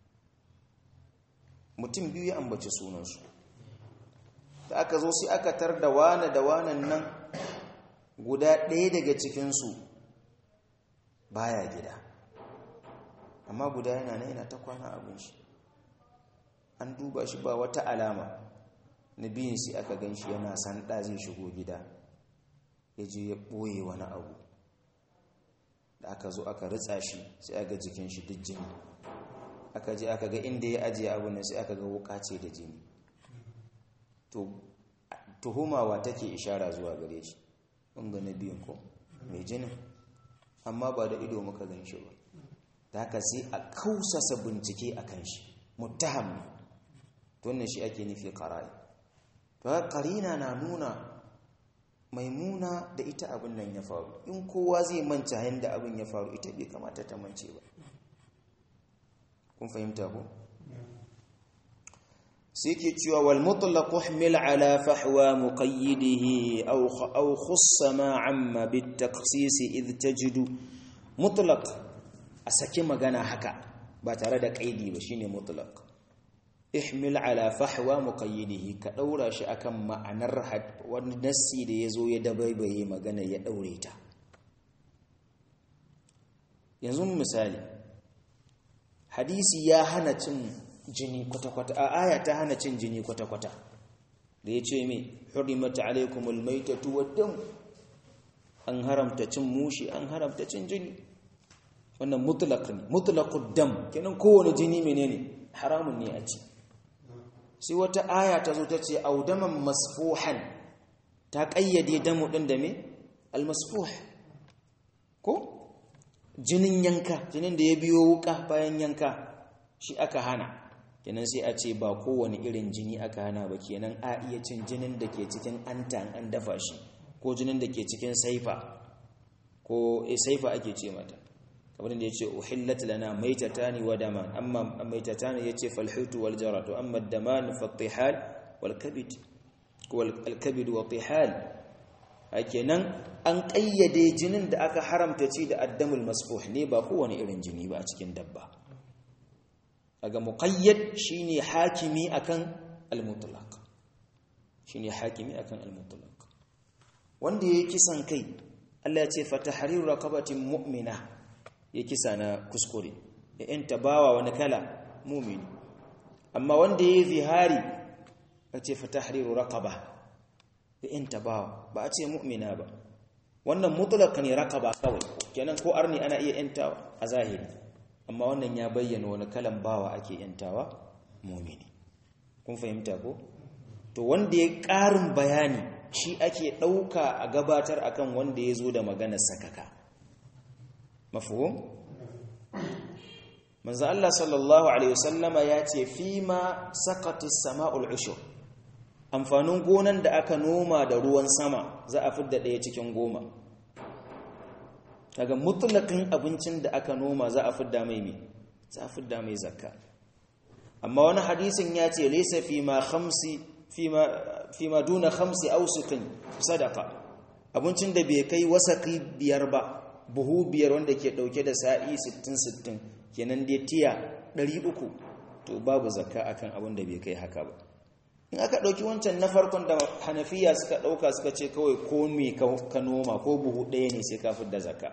mutum biyu ya ambaci sunansu da aka zo sai aka tar da wane da wanan nan guda ɗaya daga cikinsu baya gida amma guda yana nan yana ta kwana abin shi an duba shi ba wata alama na biyun sai aka gan shi yana sanda zai shigo gida ya je ya ɓoye wani abu da aka zo aka ritsa shi sai aka jikin shi duk jini aka je aka ga inda ya ajiye abu nan sai aka ga wuka ce da jini to tuhumawa take ishara zuwa gare shi ga na biyun ko mai jinin amma ba da ido muka gan shi ba da haka sai a kausasa bincike a kan shi muttaham ne to wannan shi ake nufi qara'i to qarina na nuna maimuna da ita abin nan ya faru in kowa zai manta yanda abin ya faru ita bai kamata ta mance ba kun fahimta ko sai ke cewa wal mutlaq uhmil ala fahwa muqayyidihi aw aw khussa ma amma bit taqsis id tajidu mutlaq a saki magana haka ba tare da kaidi ba shine mutlaq ihmil ala fahwa muqayyidihi ka daura shi akan ma'anar wani nassi da yazo ya dabaibaye magana ya daure ta yanzu misali hadisi ya hana cin jini kwata-kwata a aya ta hana cin jini kwata-kwata da ya ce mai hurimat alaikumul maitatu waddam an haramta cin mushi an haramta cin jini wannan mutlaq ne mutlaqud dam kenan kowane jini menene haramun ne a ci sai wata aya ta zo ta ce audaman masfuhan ta kayyade damu din da me almasfuh ko jinin yanka jinin da ya biyo wuka bayan yanka shi aka hana kenan sai a ce ba kowane irin jini aka hana ba kenan a iya cin jinin da ke cikin anta an dafa shi ko jinin da ke cikin saifa ko e saifa ake ce mata kamar da yace uhillat lana maitatani wa daman amma maitatani yace falhutu wal jaratu amma daman fatihal wal kabid wal kabid wa tihal kenan an ƙayyade jinin da aka haramta ci da addamul masfuh ne ba kowane irin jini ba a cikin dabba daga muqayyad shine hakimi akan al-mutlaq shine hakimi akan al-mutlaq wanda yake kisan kai Allah ya ce fatahriru raqabatin mu'mina ya kisa na kuskure ya yanta bawa wani kala mu'mini amma wanda yayi zihari ya ce fatahriru raqaba ya yanta bawa ba a ce mu'mina ba wannan mutlaq ne raqaba kawai kenan ko arni ana iya yantawa a zahiri amma wannan ya bayyana wani kalan bawa ake yantawa mu'mini kun fahimta ko to wanda ya ƙarin bayani shi ake ɗauka a gabatar akan wanda ya zo da maganar sakaka mafuhum manzo Allah sallallahu alaihi wasallama ya ce fima saqatis sama'ul ushur amfanin gonan da aka noma da ruwan sama za a fidda ɗaya cikin goma daga mutlaqin abincin da aka noma za a fidda mai me za a fidda mai zakka amma wani hadisin ya ce laysa fima khamsi fima fima duna khamsi awsuqin sadaqa abincin da bai kai wasaqi biyar ba buhu biyar wanda ke dauke da sa'i 60 60 kenan dai tiya 300 to babu zakka akan abin da bai kai haka ba in aka dauki wancan na farkon da Hanafiya suka dauka suka ce kawai ko me ka noma ko buhu ɗaya ne sai ka da zakka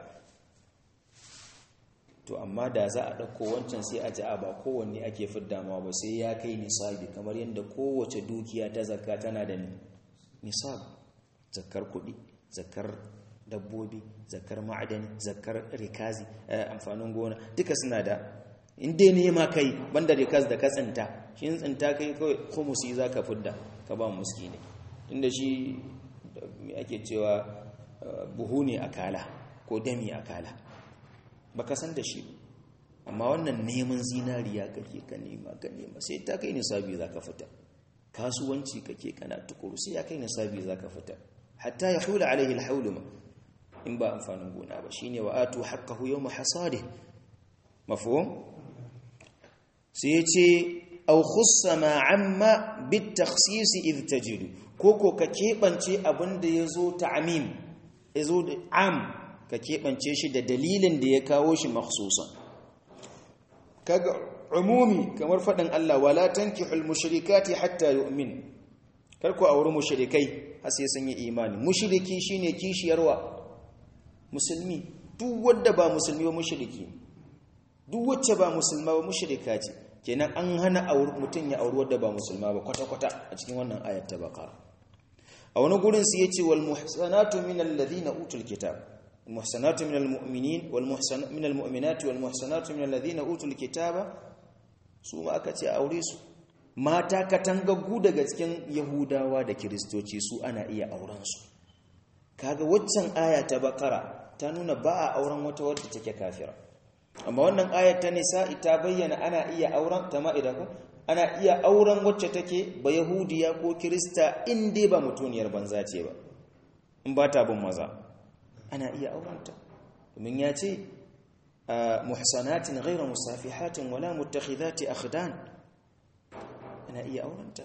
to amma da za a ɗauko wancan sai a ji a ba kowanne ake fidda ma ba sai ya kai nisabi kamar yadda kowace dukiya ta zakka tana da nisab zakkar kuɗi zakkar dabbobi zakkar ma'adani zakkar rikazi amfanin gona duka suna da inda nema kai banda rikaz da ka tsinta shi tsinta kai kawai khumusi za ka fidda ka ba muski ne inda shi ake cewa buhu ne akala ko dami akala baka san da shi amma wannan neman zinariya kake ka nema ka nema sai ta kai nisabi zaka fita kasuwanci kake kana tukuru sai ya kai nisabi zaka fita hatta ya hula alaihi alhaulu ma in ba amfanin gona ba shine wa atu haqqahu yawma hasadi mafhum sai yace aw khussa ma amma bit takhsis id tajidu koko ka kebance abinda yazo ta'mim yazo da am ka keɓance shi da dalilin da ya kawo shi makhsusan kaga umumi kamar faɗin Allah wala tankihul mushrikati hatta yu'min kar ku auri mushrikai har sai sun yi imani mushriki shine kishiyarwa musulmi duk wanda ba musulmi ba mushriki duk wacce ba musulma ba mushrika ce kenan an hana mutun ya auri wanda ba musulma ba kwata kwata a cikin wannan ayat ta baqara a wani gurin sai yace wal muhsanatu minal ladina utul kitab المحسنات من المؤمنين والمحسن من المؤمنات والمحسنات من الذين اوتوا الكتاب su ma aka ce aure su mata katangaggu daga cikin yahudawa da kiristoci su ana iya auren su kaga waccan aya ta bakara ta nuna ba a auren wata wadda take kafira amma wannan ayar ta nisa ta bayyana ana iya auren ta ma'ida ko ana iya auren wacce take ba yahudiya ko kirista in dai ba mutuniyar banza ce ba in ba ta bin maza ana iya aurenta domin ya ce muhsanatin ghairu musafihatin wala muttakhidati akhdan ana iya aurenta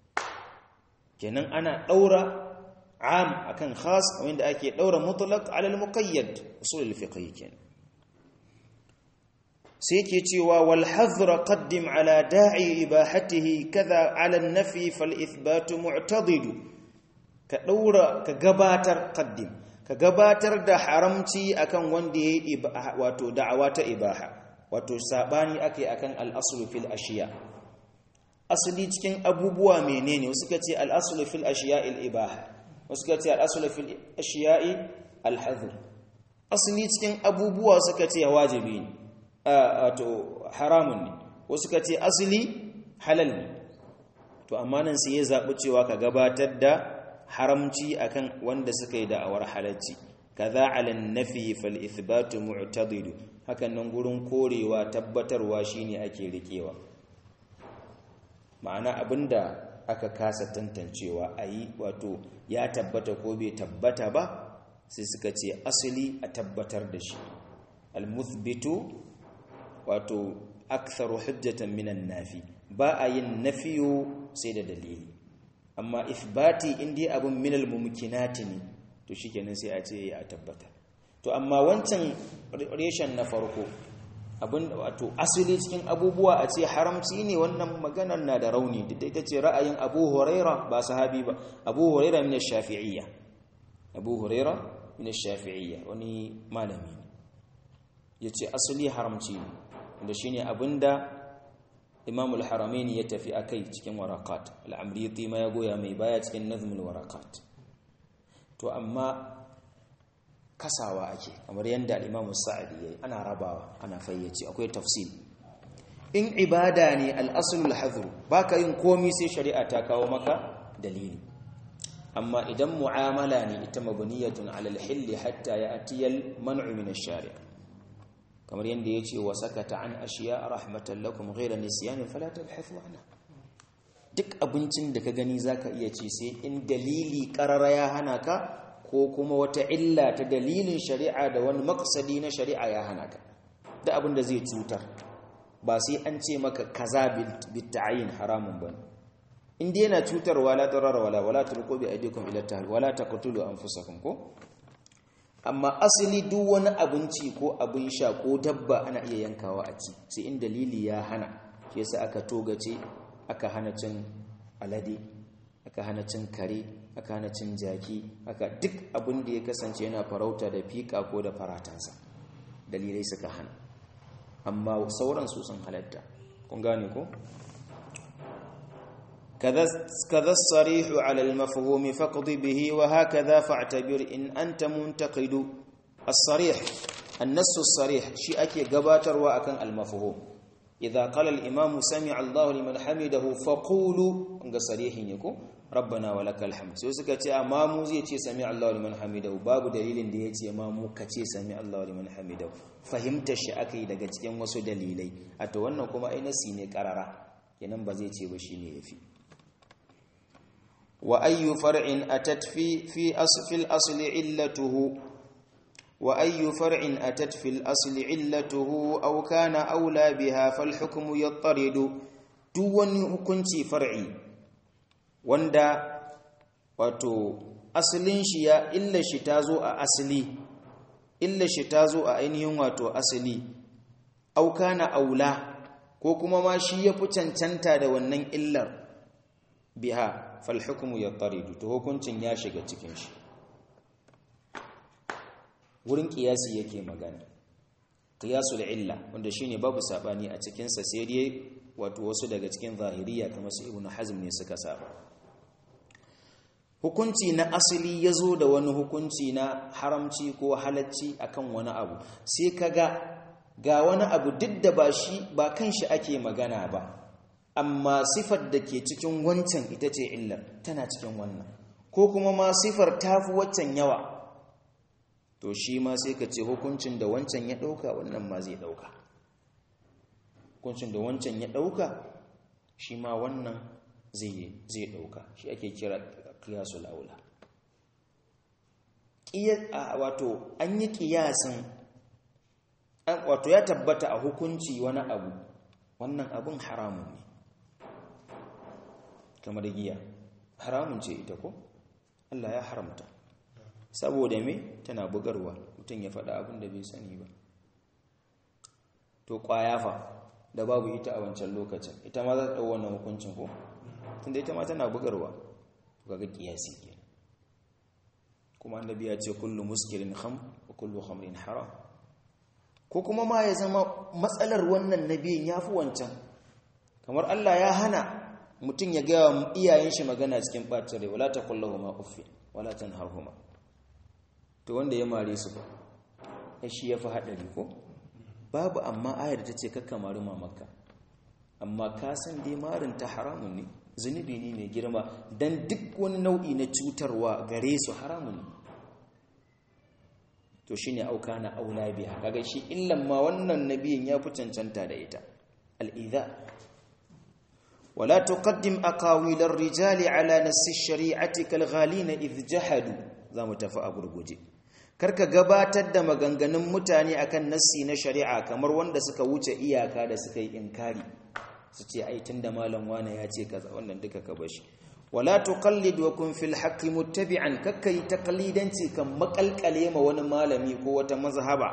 kenan ana daura am akan khas wanda ake daura mutlaq ala al-muqayyad usul al-fiqh kenan sai yake cewa wal hadhra qaddim ala da'i ibahatihi kaza ala an-nafi fal ithbat mu'tadid ka daura ka gabatar qaddim ka gabatar da haramci akan wanda yayi wato da'awa ta ibaha wato sabani akai akan al-aslu fil ashiya asali cikin abubuwa menene wasu ka ce al-aslu fil ashiya al-ibaha wasu ka ce al-aslu fil ashiya al-hadhr asali cikin abubuwa suka ce wajibi ne wato haramun ne wasu ka ce asali halal ne to amma nan sai ya zabi cewa ka gabatar da haramci akan wanda suka yi da'awar halacci kaza ala nafi fal ithbatu mu'tadid hakan nan gurin korewa tabbatarwa shine ake rikewa ma'ana abinda aka kasa tantancewa ayi wato ya tabbata ko bai tabbata ba sai suka ce asali a tabbatar da shi al muthbitu wato aktharu hujjatan minan nafi ba a yin nafiyo sai da dalili amma ifbati indai abun minal mumkinati ne to to shikenan sai a ce ya tabbata to amma wancan reshen na farko abin wato asali cikin abubuwa a ce haramci ne wannan maganar na da rauni duk da ita ce ra'ayin Abu Huraira ba sahabi ba Abu Huraira min ash-Shafi'iyya Abu Huraira min ash-Shafi'iyya wani malami ne yace asali haramci ne wanda shine abinda Imam al-Haramain ya tafi akai cikin waraqat al-Amriti ma ya goya mai baya cikin nazmul waraqat to amma kasawa ake kamar yadda al-Imam Sa'di yayi ana rabawa ana fayyace akwai tafsil in ibada ne al-aslul hadhr baka yin komai sai shari'a ta kawo maka dalili amma idan mu'amala ne ita mabniyatun 'ala al-hill hatta ya'ti al-man'u min ash-shari' kamar yadda yace wa sakata an ashiya rahmatan lakum ghayra nisyan fala tabhathu anha duk abincin da ka gani zaka iya ci sai in dalili qarara ya hana ka ko kuma wata illa ta dalilin shari'a da wani maksadi na shari'a ya hana ka da abin da zai cutar ba sai an ce maka kaza bitta'ayin haramun bane inda yana cutarwa la darara wala wala tulqu bi aydikum ila tahl wala taqtulu anfusakum ko amma asali duk wani abinci ko abin sha ko dabba ana iya yankawa a ci sai in dalili ya hana shi yasa aka togace aka hana cin alade aka hana cin kare aka hana cin jaki aka duk abin da ya kasance yana farauta da fika ko da faratansa dalilai suka hana amma sauran su sun halatta kun gane ko كذا الصريح على المفهوم فاقض به وهكذا فاعتبر إن أنت منتقد الصريح النص الصريح شيء أكي قباتر وأكن المفهوم إذا قال الإمام سمع الله لمن حمده فقولوا أنك صريح يكون rabbana wa lakal hamd sai suka ce amma mu zai ce sami Allahu liman hamidahu babu dalilin da yace ma mu kace sami Allahu liman hamidahu fahimtar shi akai daga cikin wasu dalilai a to wannan kuma ai nasi ne karara kenan ba zai ce ba shine yafi wa ayyu far'in atat fi fi asfil asli illatuhu wa ayyu far'in atat fil asli illatuhu aw kana aula biha fal hukmu yattaridu duk wani hukunci far'i wanda wato asalin shi ya illa shi ta zo a asali illa shi ta zo a ainihin wato asali auka na aula ko kuma ma shi ya fi cancanta da wannan illar biha fal hukmu yattaridu to hukuncin ya shiga cikin shi wurin kiyasi yake magana qiyasul illa wanda shine babu sabani a cikin sa sai dai wato wasu daga cikin zahiriya kamar su ibnu hazm ne suka saba hukunci na asali ya zo da wani hukunci na haramci ko halacci akan wani abu sai ka ga ga wani abu duk da ba shi ba kan shi ake magana ba amma sifar da ke cikin wancan ita ce illar tana cikin wannan ko kuma ma sifar tafi waccan yawa to shi ma sai ka ce hukuncin da wancan ya ɗauka wannan ma zai ɗauka hukuncin da wancan ya ɗauka shi ma wannan zai ɗauka shi ake kira kiyasul aula wato an yi kiyasin wato ya tabbata a hukunci wani abu wannan abun haramun ne kamar giya haramun ce ita ko Allah ya haramta saboda me tana bugarwa mutum ya faɗa abin da bai sani ba to ƙwaya fa da babu ita a wancan lokacin ita ma za ta ɗau wannan hukuncin ko tunda ita ma tana bugarwa kaga kiyasi kenan kuma annabi ya ce kullu muskirin kham wa kullu khamrin haram ko kuma ma ya zama matsalar wannan nabiyin yafi wancan kamar Allah ya hana mutum ya ga iyayen shi magana cikin bacin rai wala taqullahuma uffi wala tanharhuma to wanda ya mare su ba shi yafi hadari ko babu amma ayar ta ce kakka mari mamakka amma ka san dai marin ta haramun ne zunubi ne mai girma don duk wani nau'i na cutarwa gare su haramun to shi ne auka na aula biya kaga shi illan ma wannan nabiyin ya fi cancanta da ita al'iza wala tuqaddim aqawilar rijali ala nassi shari'ati kal ghalina idh jahadu zamu tafi a gurguje karka gabatar da maganganun mutane akan nassi na shari'a kamar wanda suka wuce iyaka da suka yi inkari su ce ai tunda malam wane ya ce kaza wannan duka ka bashi wala tuqallid wa kun fil haqqi muttabi'an kakkai taqlidanci kan makalkale ma wani malami ko wata mazhaba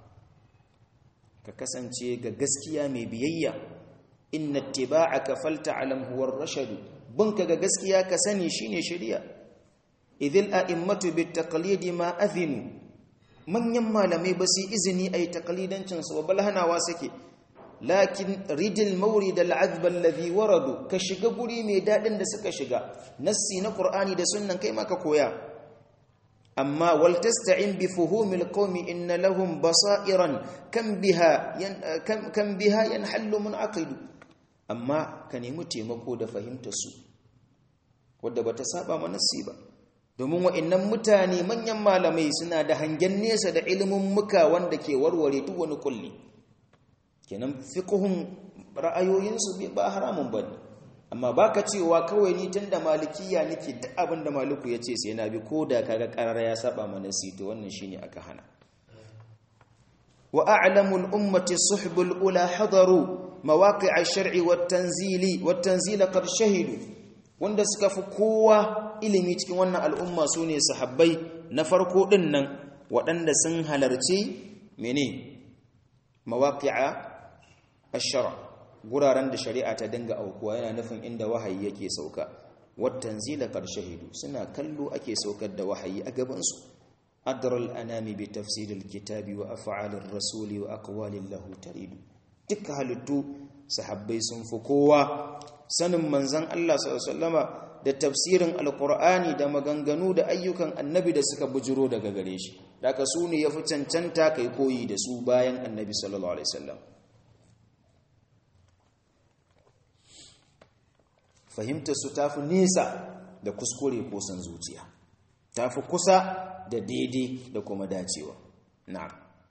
ka kasance ga gaskiya mai biyayya inna ittiba'aka falta'lam huwa ar-rashad bunka ga gaskiya ka sani shine shari'a idhil a'immatu bit taqlid ma adhinu manyan malamai ba su izini ai taqlidancin su bal hanawa suke lakin ridil mawrid al-azb alladhi waradu ka shiga guri mai dadin da suka shiga nassi na qur'ani da sunnan kai ma ka koya amma wal tasta'in bi fuhumil qaumi inna lahum basairan kam biha kam biha yanhallu munaqid amma ka nemi taimako da fahimtar su wanda bata saba ma nassi ba domin wa'annan mutane manyan malamai suna da hangen nesa da ilimin muka wanda ke warware duk wani kulli kenan fiqhun ra'ayoyinsu ba haramun bane amma baka cewa kawai ni tunda malikiya nake duk abin da maliku yace sai na bi koda kaga karara ya saba mana sai to wannan shine aka hana wa a'lamu al-ummati suhbul ula hadaru mawaqi' ash-shar'i wat-tanzili wat-tanzila qad shahidu wanda suka fi kowa ilimi cikin wannan al'umma sune sahabbai na farko din nan waɗanda sun halarci mene mawaqi'a ash-shar' guraren da shari'a ta dinga aukuwa yana nufin inda wahayi yake sauka wat-tanzila qad shahidu suna kallo ake saukar da wahayi a gaban su adral anami bi tafsir al-kitabi wa af'al ar-rasuli wa aqwalin lahu taridu duk halittu sahabbai sun fi kowa sanin manzan Allah sallama da tafsirin alkur'ani da maganganu da ayyukan annabi da suka bujiro daga gare shi daga su ne ya fi cancanta kai koyi da su bayan annabi sallallahu alaihi wasallam fahimtar su tafi nesa da kuskure ko san zuciya tafi kusa da daidai da kuma dacewa na'am